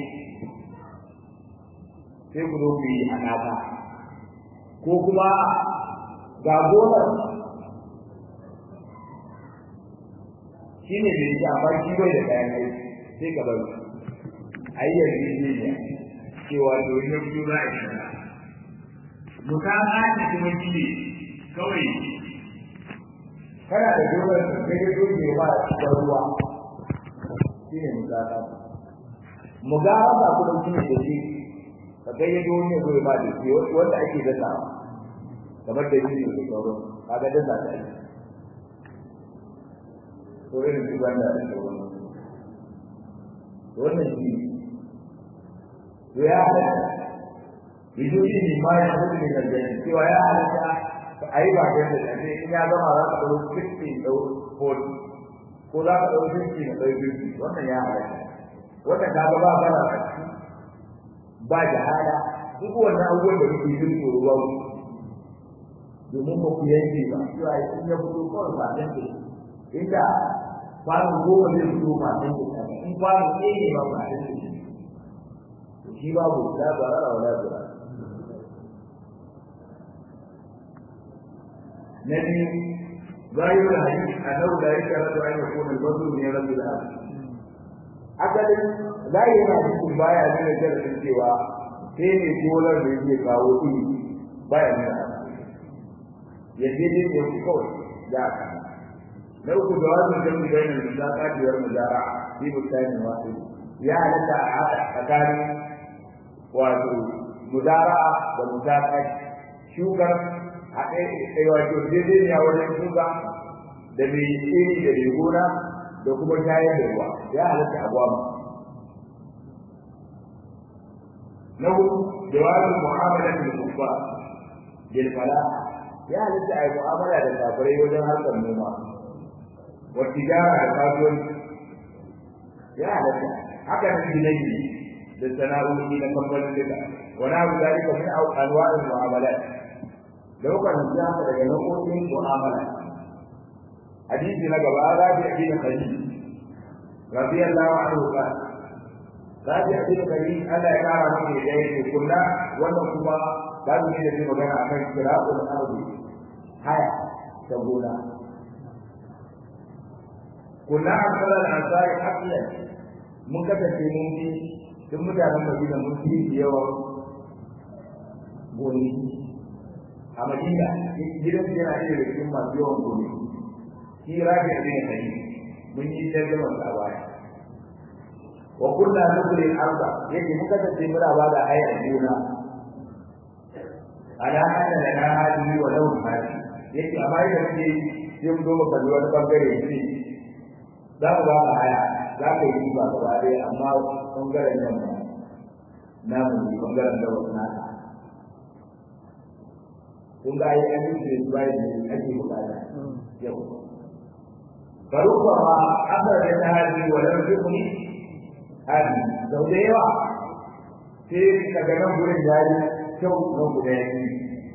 sai ku zo ku yi haɗaka ko kuma ga gonar shi ne mai shi amma shi bai da kayan aiki sai ka bari a yi yanzu ne ne cewa domin ya fito za a yi shara mutaka ne kuma shi ne kawai kana da gonar da ya zo ne ba da ruwa shi ne mutaka mugaraba kuma shi ne da shi ka ga yadda wani ya zo ba da shi wanda ake dasa kamar da shi da sauran kaga dasa ta yi to irin su banda da sauran wannan shi to ya halatta bidiyoyi ne ma ya hudu ne gargaɗi cewa ya halatta a yi ba da yadda ce in ya gama za ka ɗau 60 ɗau 40 ko za ka ɗau 50 na ɗau 50 wannan ya halatta wannan ka ga ba bara a ciki ba jahala duk wannan abubuwan da kuke jin tsoro ba ku domin ba ku yanke ba cewa in ya fito kawai ba dan ke inda kwano goma zai fito ba dan ke in kwano ɗaya ne ba ba dan ke shi babu la barara wala barara na biyu ظاهر الحديث انه لا يشترط ان يكون البذل من رب العالمين asalin zai yana cikin baya nuna jarabin cewa sai ne dolar da yake kawo iri baya nuna ya je ne ya fi kawai da aka na uku da wajen jami da yanar da kafiyar mujara bi mutane wasu ya halatta a haɗa tsakanin wato mudara da mutaka shukar a ɗaya wato daidai ne a wajen shuka da mai iri da mai gona da kuma shayar da ruwa ya halatta a gwamma na hudu jawabin mu'amala da kufa bil fala ya halatta a yi mu'amala da kafirai wajen harkar noma wa tijara da kasuwanci ya halatta haka nan ginayi da sana'o'i na kamfanin duka wani abu zalika min anwa'il mu'amalat da kuka nufi haka daga nau'o'in mu'amala hadisi na gaba rabi bin khalid radiyallahu anhu qala rabi bin khalid Allah ya kara masa da yake kullu wannan kuma babu ne da zai magana akan kira'ul ardi haya ta gona kullu akala al-ansari haqiyan mun kasance mun ji duk mutanen Madina mun fi yawa goni a Madina gidan yana da cikin masu yawan goni shi rabi bin khalid mun yi tarjuma a baya wa kunna nukri al-arda yake muka tace muna ba da hayar gona ala anna lana hadi wa law hadi yake amma idan muke sai mu zo mu kalli wani bangare shi za mu ba haya za ka yi ba gaba ɗaya amma bangaren nan na mu yi bangaren da wasu naka kun ga ai an yi da bayan da ake bukata yau فربما أخرجت هذه ولم تكن هذه لو ديوا في كجنب gurin yayi kyau na guda yake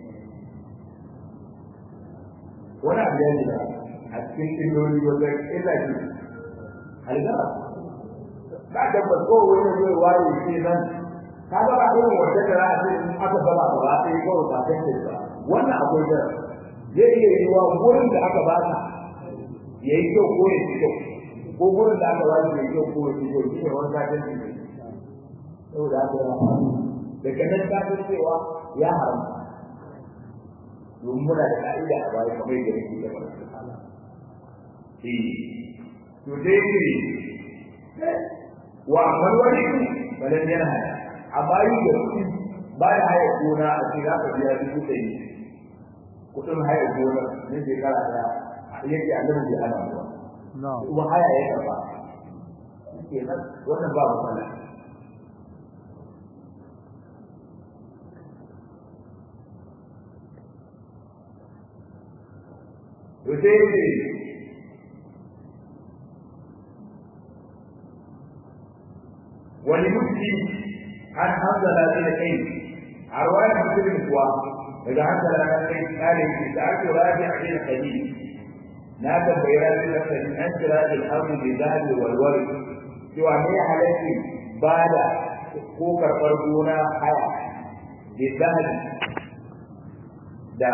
wani abu ya da a cikin illoli wajen illa shi algara ba da ba ko wani zai waye shi nan ka ga ba irin wanda da za a ce aka gaba gaba sai kawai ba ta ba wannan akwai da zai iya yiwa gurin da aka ba ta ya yi kyau ko ya fi kyau ko gurin da aka wani mai kyau ko ya fi kyau shi ne wani kafin su ne saboda haka ya faru daga nan ta san cewa ya haramta domin muna da ka'ida a baya kamar yadda nake da ba eh to dai ne wa amal wani balan yana haya amma yi da kuɗi ba da haya gona a ce za ka biya dubu ɗari kuɗin haya gona ne shekara ɗaya yake a nan bai ana ruwa kuma haya ya karɓa kenan wannan ba matsala to sai ce wani mutum an hanzala shi da kai a ruwayar musulun kuwa daga hanzala na kai kare shi da ake rabi a cikin hadisi na tambayi rabi na kai an kira da al'amu da zahabi walwari cewa ne halarci ba da ko karɓar gona haya da zahabi da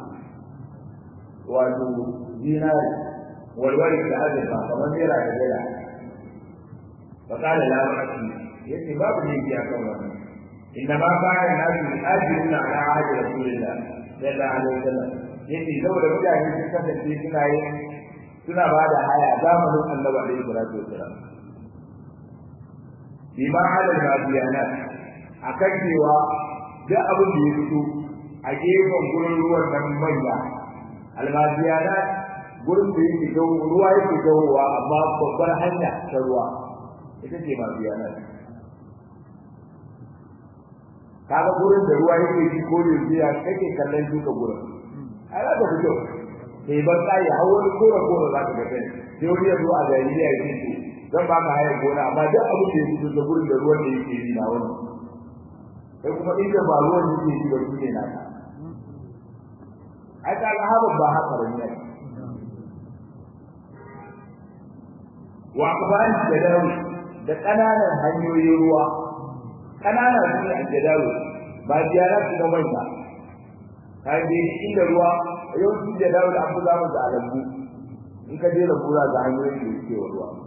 wato dinari walwari da azurfa kamar naira da naira fa kana la ba'ati yace babu ne biya kan wannan inna ma kana nasu ajruna ala ahdi rasulillah sallallahu alaihi wasallam yace saboda mutane sun kasance suna yin suna ba da haya zamanin annabi alaihi salatu wasallam bima ala al-madiyanat akan cewa duk abin da ya fito a gefen gurin ruwan nan manya almajiyana gurin da yake gawo ruwa yake gawowa amma babbar hanya ta ruwa ita ce majiyana kaga gurin da ruwa yake yi ko da ya kake kallon duka gurin ai za ka fito sai ban tsaye har wani kora kora za ka ga kai sai wani ya zo a jahiliya ya ce zan ba ka hayar gona amma duk abin da ya fito da gurin da ruwan da yake yi na wani sai kuma inda ba ruwan yake yi ba su ne na ka ai ka ga haɓar ba haka ba ne wa kuban jadawi da ƙananan hanyoyin ruwa ƙananan su ne a jadawi ba ziyara su ga manya ka je inda ruwa yawanci jadawi da abu zamu da alambu in ka je da kura ga hanyoyin da suke wa ruwa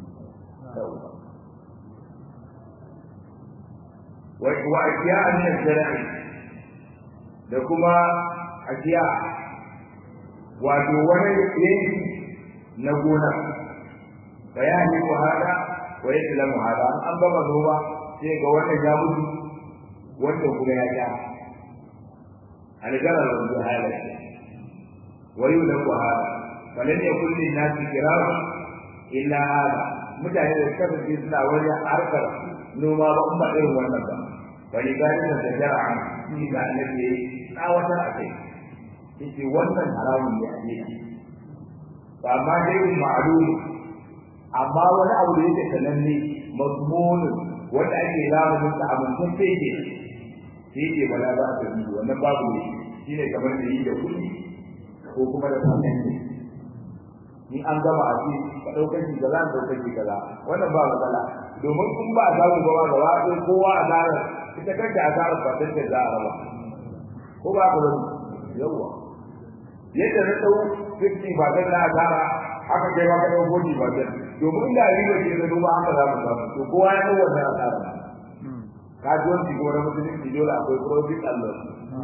wa akiya min al-jara'i da kuma akiya wato wani yanki na gona bayani ko hada wa yaslamu hada an ba noma sai ga wannan ya mutu wanda kuma ya ja algara da hala wa yulaku hada falan yakul lin nas kiram illa hada mutane da suka fi suna wani harkar noma ba kuma irin wannan ba wani gani da jara'a shi da annabi tsawatar a kai yake wannan haramun ne a ne ba amma dai ma'lum amma wani abu da yake sananne mazmun wanda ake lamunin sa amincin sai ke sai ke bala ba a yi wannan babu ne shine kamar da yi da kuɗi ko kuma da sanin ne ni an gama a ce ka ɗaukar shi kaza ka ɗaukar shi kaza wannan ba matsala domin kun ba a samu gaba gaba ɗaya kowa a zarar ita kanta a zarar ba ta za a raba ko ba ka bari yawwa yadda na dau 50 ba dan na asara haka kai ma ka dau 40 ba dan domin da riba ce da duba haka za mu samu to kowa ya dau wannan asara ka ji wani ko na musulunci dole akwai profit Allah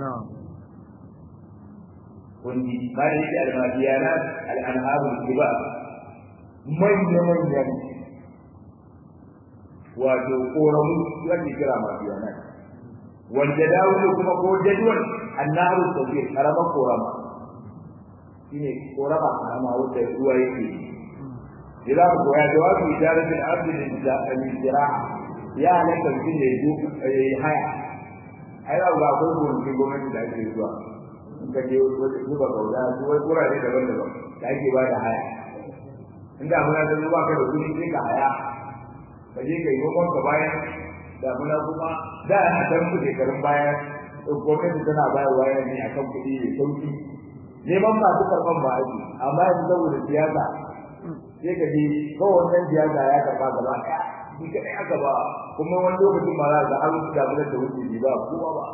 kundi ba da yake almadiyana al'anharul kibar manya manyan wato koramu wanda kira madiyana wanda dawo kuma ko jadwal annaru sabir karama korama shine korama karama wanda ruwa yake ila ko ya jawabi idarati al-abd lil zira'a ya halaka mutum da yaji haya ai ba ko ko gwamnati da ake zuwa in ka je wata zuba kauda ko wai kurare daban-daban da ake ba da haya inda muna da zuwa ka da kuɗi sai ka haya ka je ka yi noma ka bayan da muna kuma da a san ku shekarun baya gwamnati tana bayarwa yana ne akan kuɗi mai sauki neman masu karɓan ba ake amma yanzu saboda siyasa sai ka je kawai wannan siyasa ya karɓa gaba ɗaya shi kaɗai aka ba kuma wani lokacin ma za ga an damunar da wuce ba kowa ba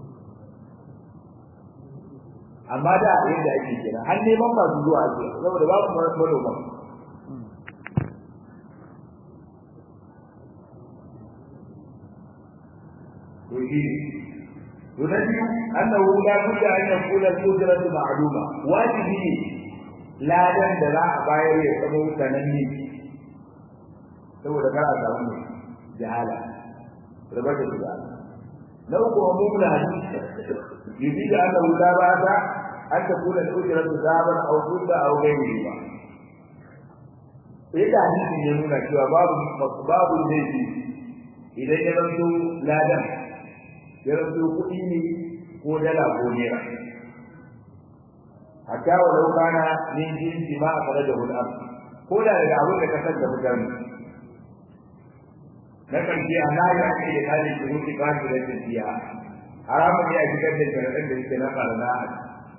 amma da yadda ake kira har neman masu zuwa ake saboda babu manoma يجيب ونجد أنه لا بد أن يكون القدرة معلومة واجبه لا دم دلاء باير يسمو تنمي سوى ذكر أسامه jahala rabar da shiga na uku wa mumla yubi da aka wuta ba ta an ta kula da ujira da zaban au kudda au gairi ba sai da hadisin ya nuna cewa babu babu laifi idan ya zanto ladan ya zanto kuɗi ne ko dala ko naira hatta wa lau kana min jinsi ma a kare da hulɗar ko da daga abin da ka san da mutane na ƙarshe a layi ake da kalin shuruɗi ba su da tafiya haramun ne a shigar da sharaɗin da suke na ɓarna a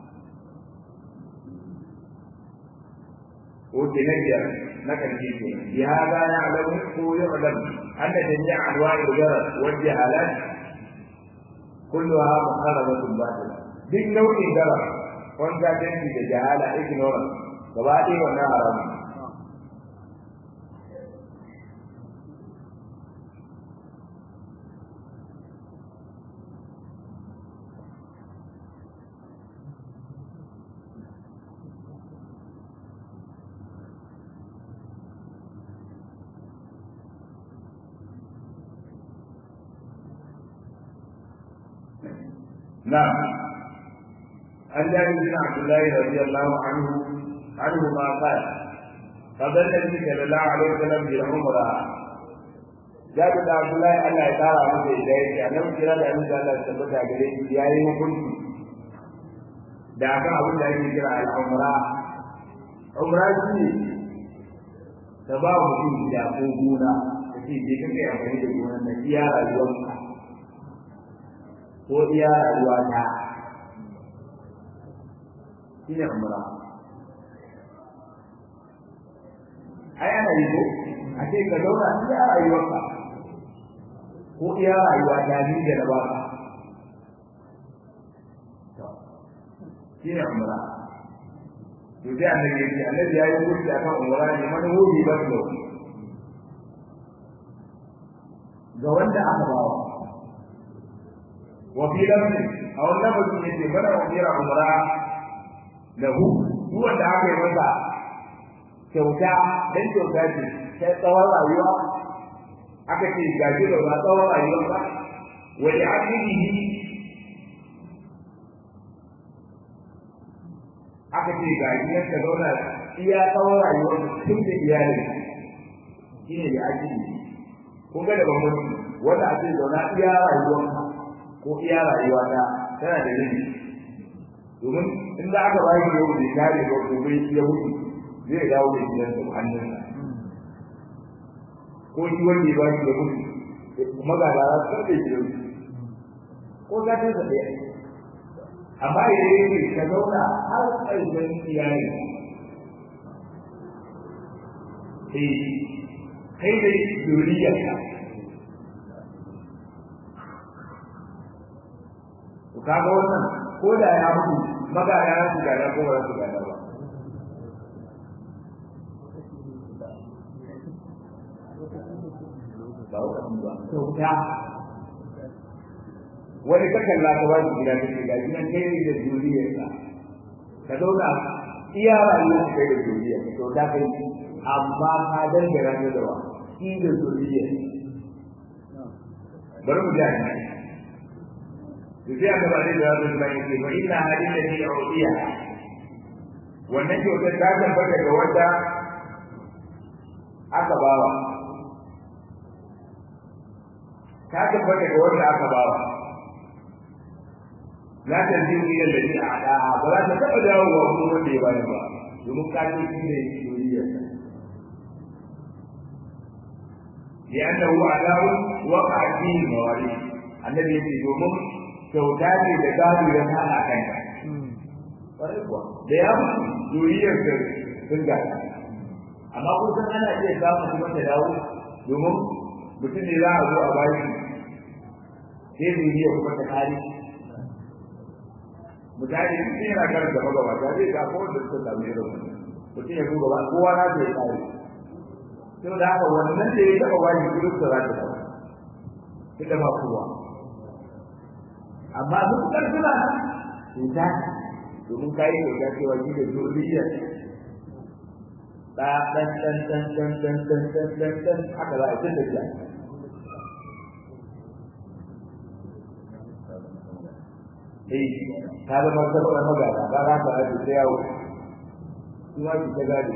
Oke na biyar na ƙarshe ke bi hada ya alamu ko ya alamu an da jami'a alwa da gara wajen halal kulluha muharramatun batila duk nau'in gara wanda dangi da jahala ignorance gaba ɗaya wannan haramun نعم عن جابر بن عبد الله رضي الله عنه عنه ما قال قبل النبي صلى الله عليه وسلم بالعمرة جابر بن عبد الله الله تعالى عنه إليه أنه كلا لأن الله ثبت عليه يا يوم كنت da akan abin da ake kira al'umra umra shi ne ta ba mutum gida ko gona ta ce je kake amfani da gonan na iya rayuwarka ko iya rayuwa ta shi ne umra ai ana yi ko a ce ka zauna iya rayuwarka ko iya rayuwa ta ni da na baka shi ne umra to sai annabi ya ce annabi ya yi kurci akan umra ne man hubi ba to ga wanda aka bawa wa fi lafzi a wani lafzi ne ce bana umira umra lahu duk wanda aka yi masa kyauta dan kyauta ce sai tsawon rayuwa aka ce gaji da ba tsawon rayuwa ba wa li akhihi aka ce ga gidan ka zauna iya tsawon rayuwar tun da iyali shi ne da ake yi kun ga da bambanci wanda a ce zauna iya rayuwar ko iya rayuwa ta tana da rini domin in za aka ba shi yau da kare ba gobe ya mutu zai dawo da gidan da hannunsa ko shi wanda ya ba shi ya mutu kuma ga lara sun da gidan ko za ta zaɓe amma idan yake ka zauna har ƙarshen iyali eh kai da zuriyarka to kaga wannan ko da ya mutu magana ya su gada ko ba su gada ba ba wani ba kyauta wani kakan la ta wani gida take ga gidan kai da zuriyarka ka zauna iya rayuwar kai da zuriyar to da kai amma ka dangara ne da wa shi da zuriyar bari mu ji to sai aka bada da wannan bai ce fa inna haditha ni udiya wannan kyautar ta tabbata ga wanda aka bawa ta tabbata ga wanda aka bawa la ta ji ila alladhi a'daha ba za ta taba dawo wa kuma wanda ya bayar ba domin ka ce shi ne soyayya لأنه عداو وقع فيه المواريث النبي يقول domin kyauta ce da gado ya hana kanka da ya mutu zuriyar da sun gada amma kusan ana iya samun kuma ta dawo domin mutum ne za a zo a bashi sai zuriyar kuma ta kare mutane sun yana karanta magabata zai ga ko da suka samu irin wannan mutum ya duba kowa na zai kare sau da haka wannan da ya taɓa wani gudun da za ta dawo ita ba kowa amma duk ƙarfina cuta domin kayi kyauta cewa shi da zuriyar ɗa ɗan ɗan ɗan ɗan ɗan ɗan ɗan ɗan ɗan haka za a yi tun da eh ta zama sabon magana ba za ka aje ta yawo kuma ki ta gade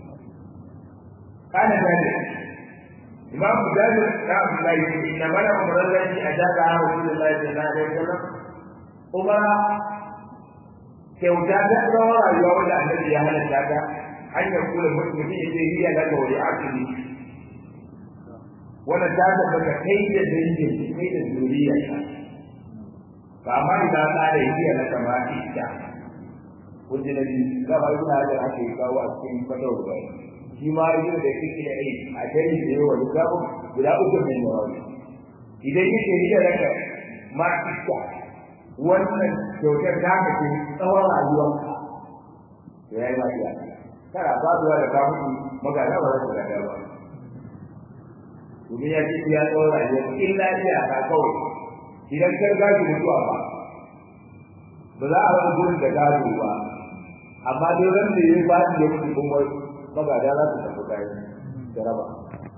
kana gade imam mujahid da abdullahi inna mana umran lati ajaza rasulullahi sallallahu alaihi wasallam umara kyauta ta tsawon rayuwa wanda annabi ya halatta ta hanyar kula mutum ya ce hiya da ga wani akili wannan ta tabbata kai da dangin kai da zuriya ta ba amma idan ta da hiya na kama ita wanda na bi ga ba ina da ake kawo a cikin fatawar bai shi ma yi da kike da ai a kai da yawa da gabo guda uku ne ne wani idan yake hiya da ka ma ita wannan kyautar ta ka ce tsawon rayuwarka to yayi ma iya kana ba zuwa da ka mutu magana ba za ta gada ba domin ya ce ya tsawon rayuwar illa iya ka kawai idan kar gaji mutuwa ba ba za a rasa gurin da gado ba amma dai ran da ya ba da mutu kuma magada za su tafi kayan jaraba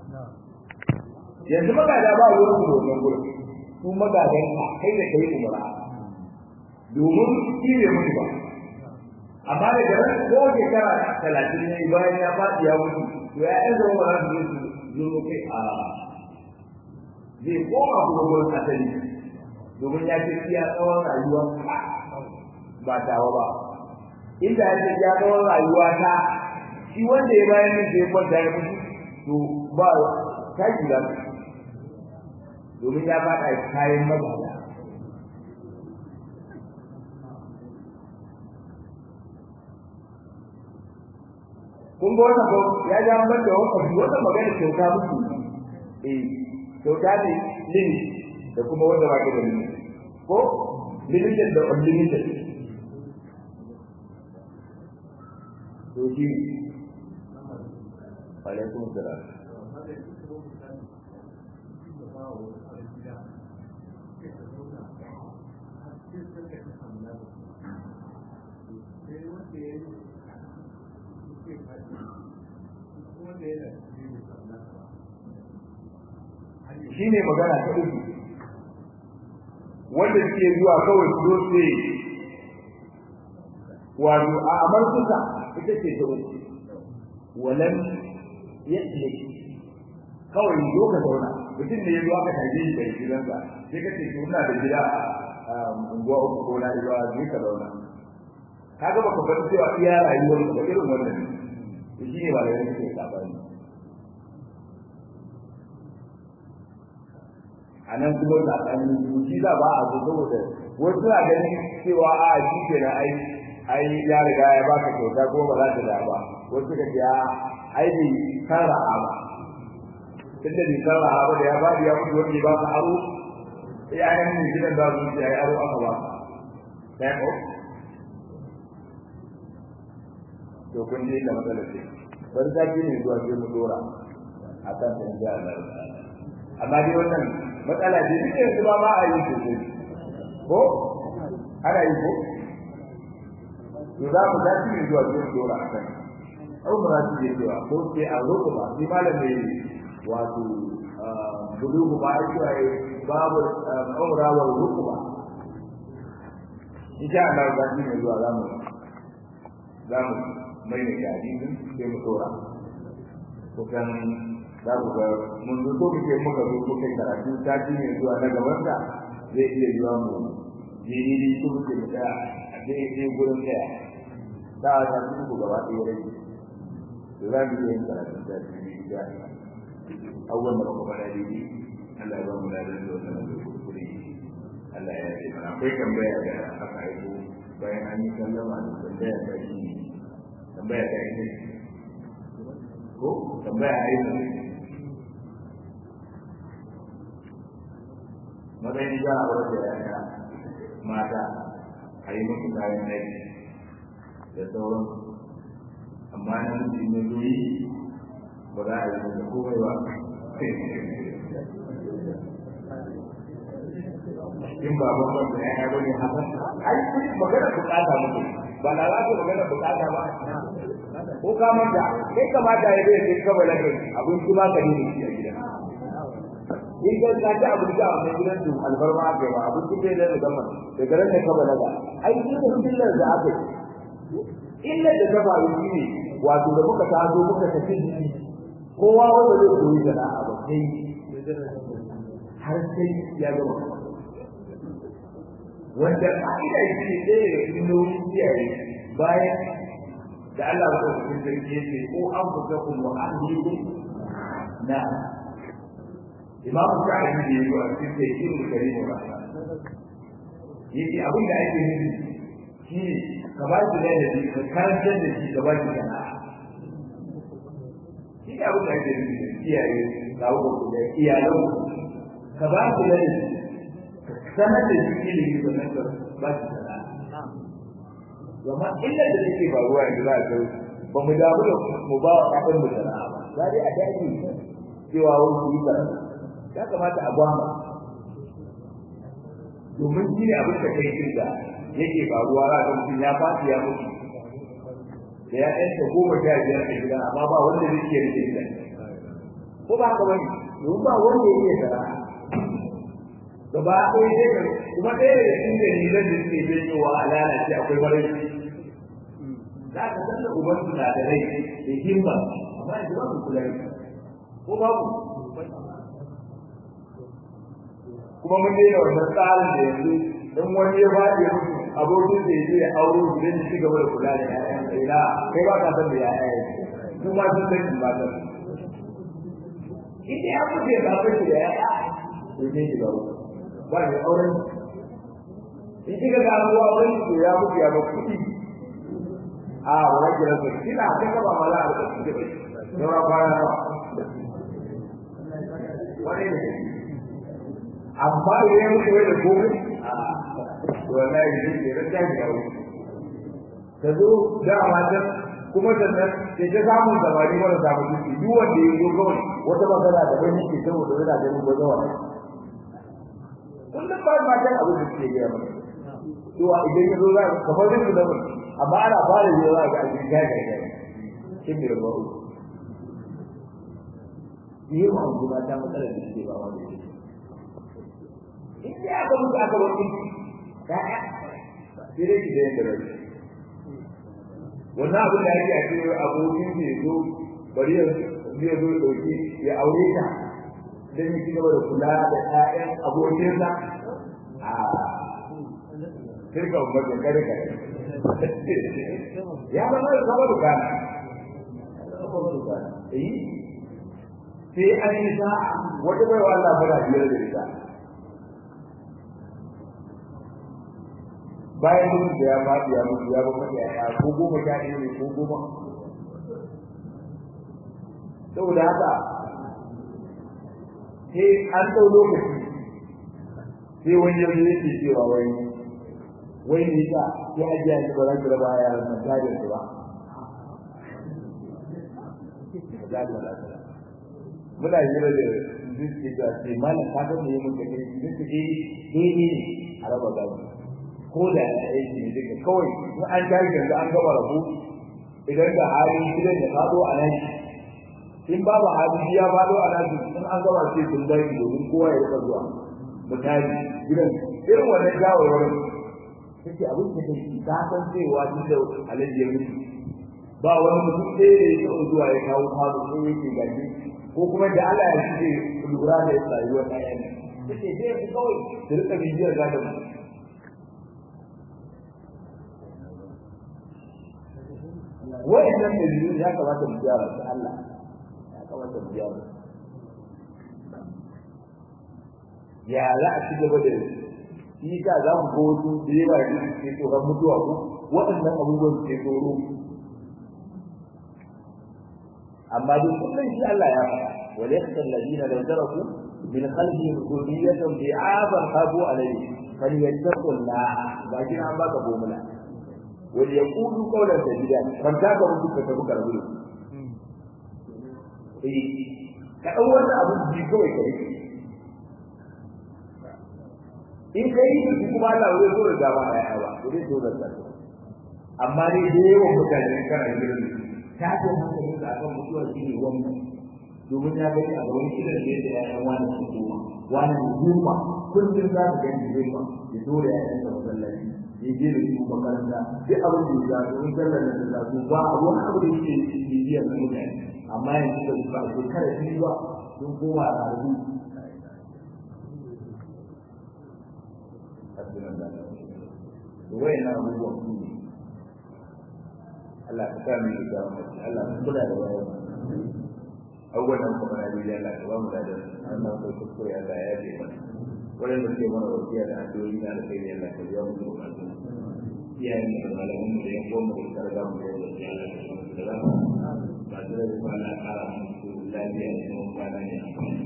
yanzu magada ba wurin su wannan gurin su magadan ka kai da kai umara domin shi ne mutu ba amma da garin ko shekara talatin ne bayan ya faɗi ya mutu to ya ɗan zama ba za su zo su kai a zai koma kuma gurin asali domin ya ce iya tsawon rayuwa ba tawa ba inda ya ce ya tsawon rayuwa ta shi wanda ya bayan nan sai kwanta ya mutu to ba ta gida domin ya faɗa kayan magana kun ga wannan ko ya ja ban da wannan wannan magana kyauta muku eh kyauta ne limit da kuma wanda ba ka da limit ko limited da unlimited to shi alaikum salam shi ne magana ta uku wanda suke zuwa kawai su zo su wato a amarkusa ita ce ta uku walan yadda kawai zo ka zauna mutum ne ya zo aka tafi shi daga gidansa sai ka ce to ina da gida a unguwa uku ko na zuwa zai ka zauna kaga baka bar cewa iya rayuwar ka irin wannan ne shi ne ba da yake sabani a nan kuma tsakanin zuci da ba a zo saboda wasu na ganin cewa a shi ke na ai ai ya riga ya baka kyauta ko ba za ta da ba wasu ka ce a ai bai kara ba tunda bai kara ba da ya ba ya mutu wanda ba ka aro sai a yan gidan da su ce ai aro aka ba sai ko to kun ji da matsalar ce bari ta ne zuwa sai mu dora akan tanda Allah amma dai wannan matsala ce duk yanzu ba ma a yi sosai ko ana yi ko to za mu dace ne zuwa cikin dora a kan au mu rasu ne cewa ko sai a roƙo ba sai malam ne wato bulugu ba a cewa babu umra wal rukba insha Allah za mu ne zuwa za mu za mu mai ne da hadisin sai mu dora kusan za ku ga mun zo muke muka zo muka karatu sati ne zuwa na gaban da zai iya zuwa mu jini ko muke da a dai dai gurin da da ta ci ku gaba ɗaya rai to za mu yi karatu da jini da awwal da kuma da dai Allah ya ba mu da da wannan da kuskure Allah ya yi mana akwai tambaya da aka aiko bayan an yi sallama da tambaya ta yi tambaya ta yi ko tambaya a yi matsayin za a wadda yaya mata a yi musu kayan aiki da sauran amma na mutu ne zuri ba za a yi musu komai ba in ba ban ban da yaya bane haka ai magana bukata muke ba na za magana bukata ba ko ka manta kai kamata ya bai kai kawai lakin abin kuma ka ne shi a gida in ka ka ta abin da a gidan su albarma aka yi ba abin da bai da gama daga ran da ka balaga ai shi da illar da aka yi illar da ta faru shi ne wato da muka taso muka tafi kowa wanda zai koyi sana'a ba sai har sai ya gama wanda ka'ida shi ne ɗaya daga cikin nauyin kiyaye bayan da Allah ba ta cikin sarki ya ce ko an fuka kun wa ahlikum na Imam Sa'id da yayi a cikin tafsirin Karim Rahman yace abin da ake nufi shi ka ba shi da yadda ka karantar da shi ka ba shi sana'a shi ne abin da ake nufi kiyaye kawo da iyalan ka ba shi da sanar da shi ilimi da nan ba shi sana'a Gama illar da take faruwa yanzu za a ga ba mu damu da mu ba wa kafin mu sana'a ba. Za dai a daji cewa wani su yi karatu. Ya kamata a gwama. Domin shi ne abin da kai da yake faruwa za ga mutum ya fasu ya mutu. Da ya ɗanta goma sha biyar a gida amma ba wanda zai iya rike gida. Ko ba haka bane? Domin ba wanda ya iya sana'a. gaba ɗaya sai ka kuma ɗaya daga cikin dalilan da suke janyowa a lalace akwai barai za ka san da uban suna da rai da himma amma yanzu ba mu kula ko babu kuma mun daina wannan tsarin da yanzu in wani ya faɗi ya mutu abokin da ya je ya auro shi don ci gaba da kula da ƴaƴan sai na kai ba ka san da ƴaƴa su ma sun san ba ta ita ya mutu ya zaɓe shi da ƴaƴa sai ne shi ba ba da auren in kika ga ruwa auren to ya mutu ya ba kuɗi a wannan kira su kina ta kaba mala a cikin da yawa kwana nawa wani ne amma idan ya mutu da gobe a wallahi shi ke da ta ga ta zo da matan kuma sannan ke ta samun zamani mara samu duki duk wanda ya zo kawai wata magana da ban yake saboda yana ganin gwazawa kullum ba ma kan abin da suke gaya mana to idan ya zo za ka kamar yin da mun amma ana fara yi za ka ji ga ga ga kin da ba yi ma kuma ta matsala da suke ba wanda yake in dai aka mutu aka wani ya ya sai dai ki da yin da rai wannan abin da yake a cikin abokin da ya zo bari ya zo dauki ya aure ta dan yi gaba da kula da ƴaƴan abokinsa a kirka umar da kare kare ya ba na zama dukana eh sai an yi sa wata bai wa Allah fara biyar da ita bayan mutum da ya faɗi ya mutu ya ba mata ya ko goma sha ɗaya ne ko goma saboda haka sai an ɗau lokaci sai wani yanzu yake cewa wai wai ne ka ya ajiya ni ba za ki raba yaran nan gadin su ba muna hira da zuci da ce mana ka ga me mun kake zuci ce eh ne a raba gado ko da aiki ne duka kawai in an tashi yanzu an gama rabu idan da hali gidan ya fado a nan in babu hali ya fado a nan in an gama sai sun dai domin kowa ya rika zuwa misali gidan irin wannan shawarwarin kake abin da kake ka san cewa duk da alaji ya mutu ba wani mutum ɗaya da ya taɓa zuwa ya kawo fado ko yake gaji ko kuma da Allah ya ce lura da rayuwar ɗayan kake sai ku kawai da rika bibiyar gadon wa'annan dalilin ya kamata mu gyara su Allah ya kamata mu gyara ya za a ci gaba da shi ka za mu ga wasu da yawa da ke tsoron mutuwa ko waɗannan abubuwan ke tsoro amma duk kullum shi Allah ya faɗa wal yakhsha alladhina law taraku min khalfihim dhurriyatan bi'aban khafu alayhi falyattaqullaha ba kin an baka bomula wal yaqulu qawlan sadida kan ta ga mutu ka tabu karbu eh ka dau wannan abu bi kawai kai in kai shi kuma Allah zai zo da ba ya ba zai zo da ta amma dai da yawan mutane kana gidan ta ce hankali da akan mutuwa shi ne wannan domin ya gani a gaban kidan da yadda ƴaƴan wani su koma wani ne goma kullum za su gani goma ya dole ƴaƴan da masallaci ya je da su makaranta duk abin da ya ga domin sallar da ta su ba a wani abu da yake bibiyar na mutane amma yanzu da su ba a shekara biyu ba sun koma a rubu Wai na abubuwan su ne Allah ka sa mu yi da Allah ka kula da wayan abubuwan nan kuma na biyu Allah ka ba mu da Allah ka kuskure Allah ya ce mana wannan da ke mana wasiya da addu'o'i na alkhairi Allah ka biya mu da bukatu iyayen da malamin mu da ya koma da karga mu da wasiya Allah ka samu da rama ba da da ba na kara musu lafiya da kuma kwana ne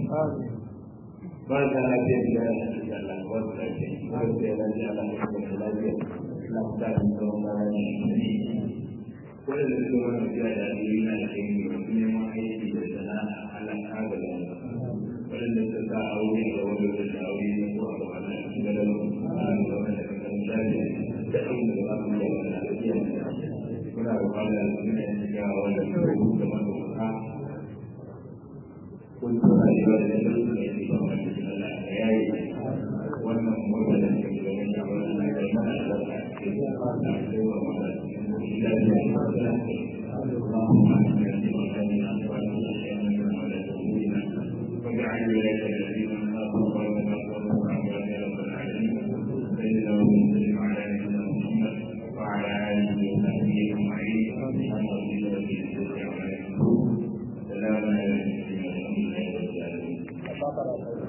ba da lafiya da ya Allah ka ba su lafiya ba da lafiya Allah ka ba su lafiya Allah ka sa mu da kwana ne waɗanda suka wani biya da aliyu na da kai ne wasu neman aiki da sana'a Allah ta ga da waɗanda suka sa aure da wani da aure ne ko a gaba na cikin gadon Allah da wani da kan lafiya da abin da za su yi wa na lafiya muna da kwana da suna yin shiga wanda suka yi da matuƙa kun tura da yawa da yadda suka yi ba ma cikin Allah ka yayi wannan murna da suka yi da wani yawon Allah ka yi mana albarka cikin da ka yi wa mata اللهم اجعل ولايتنا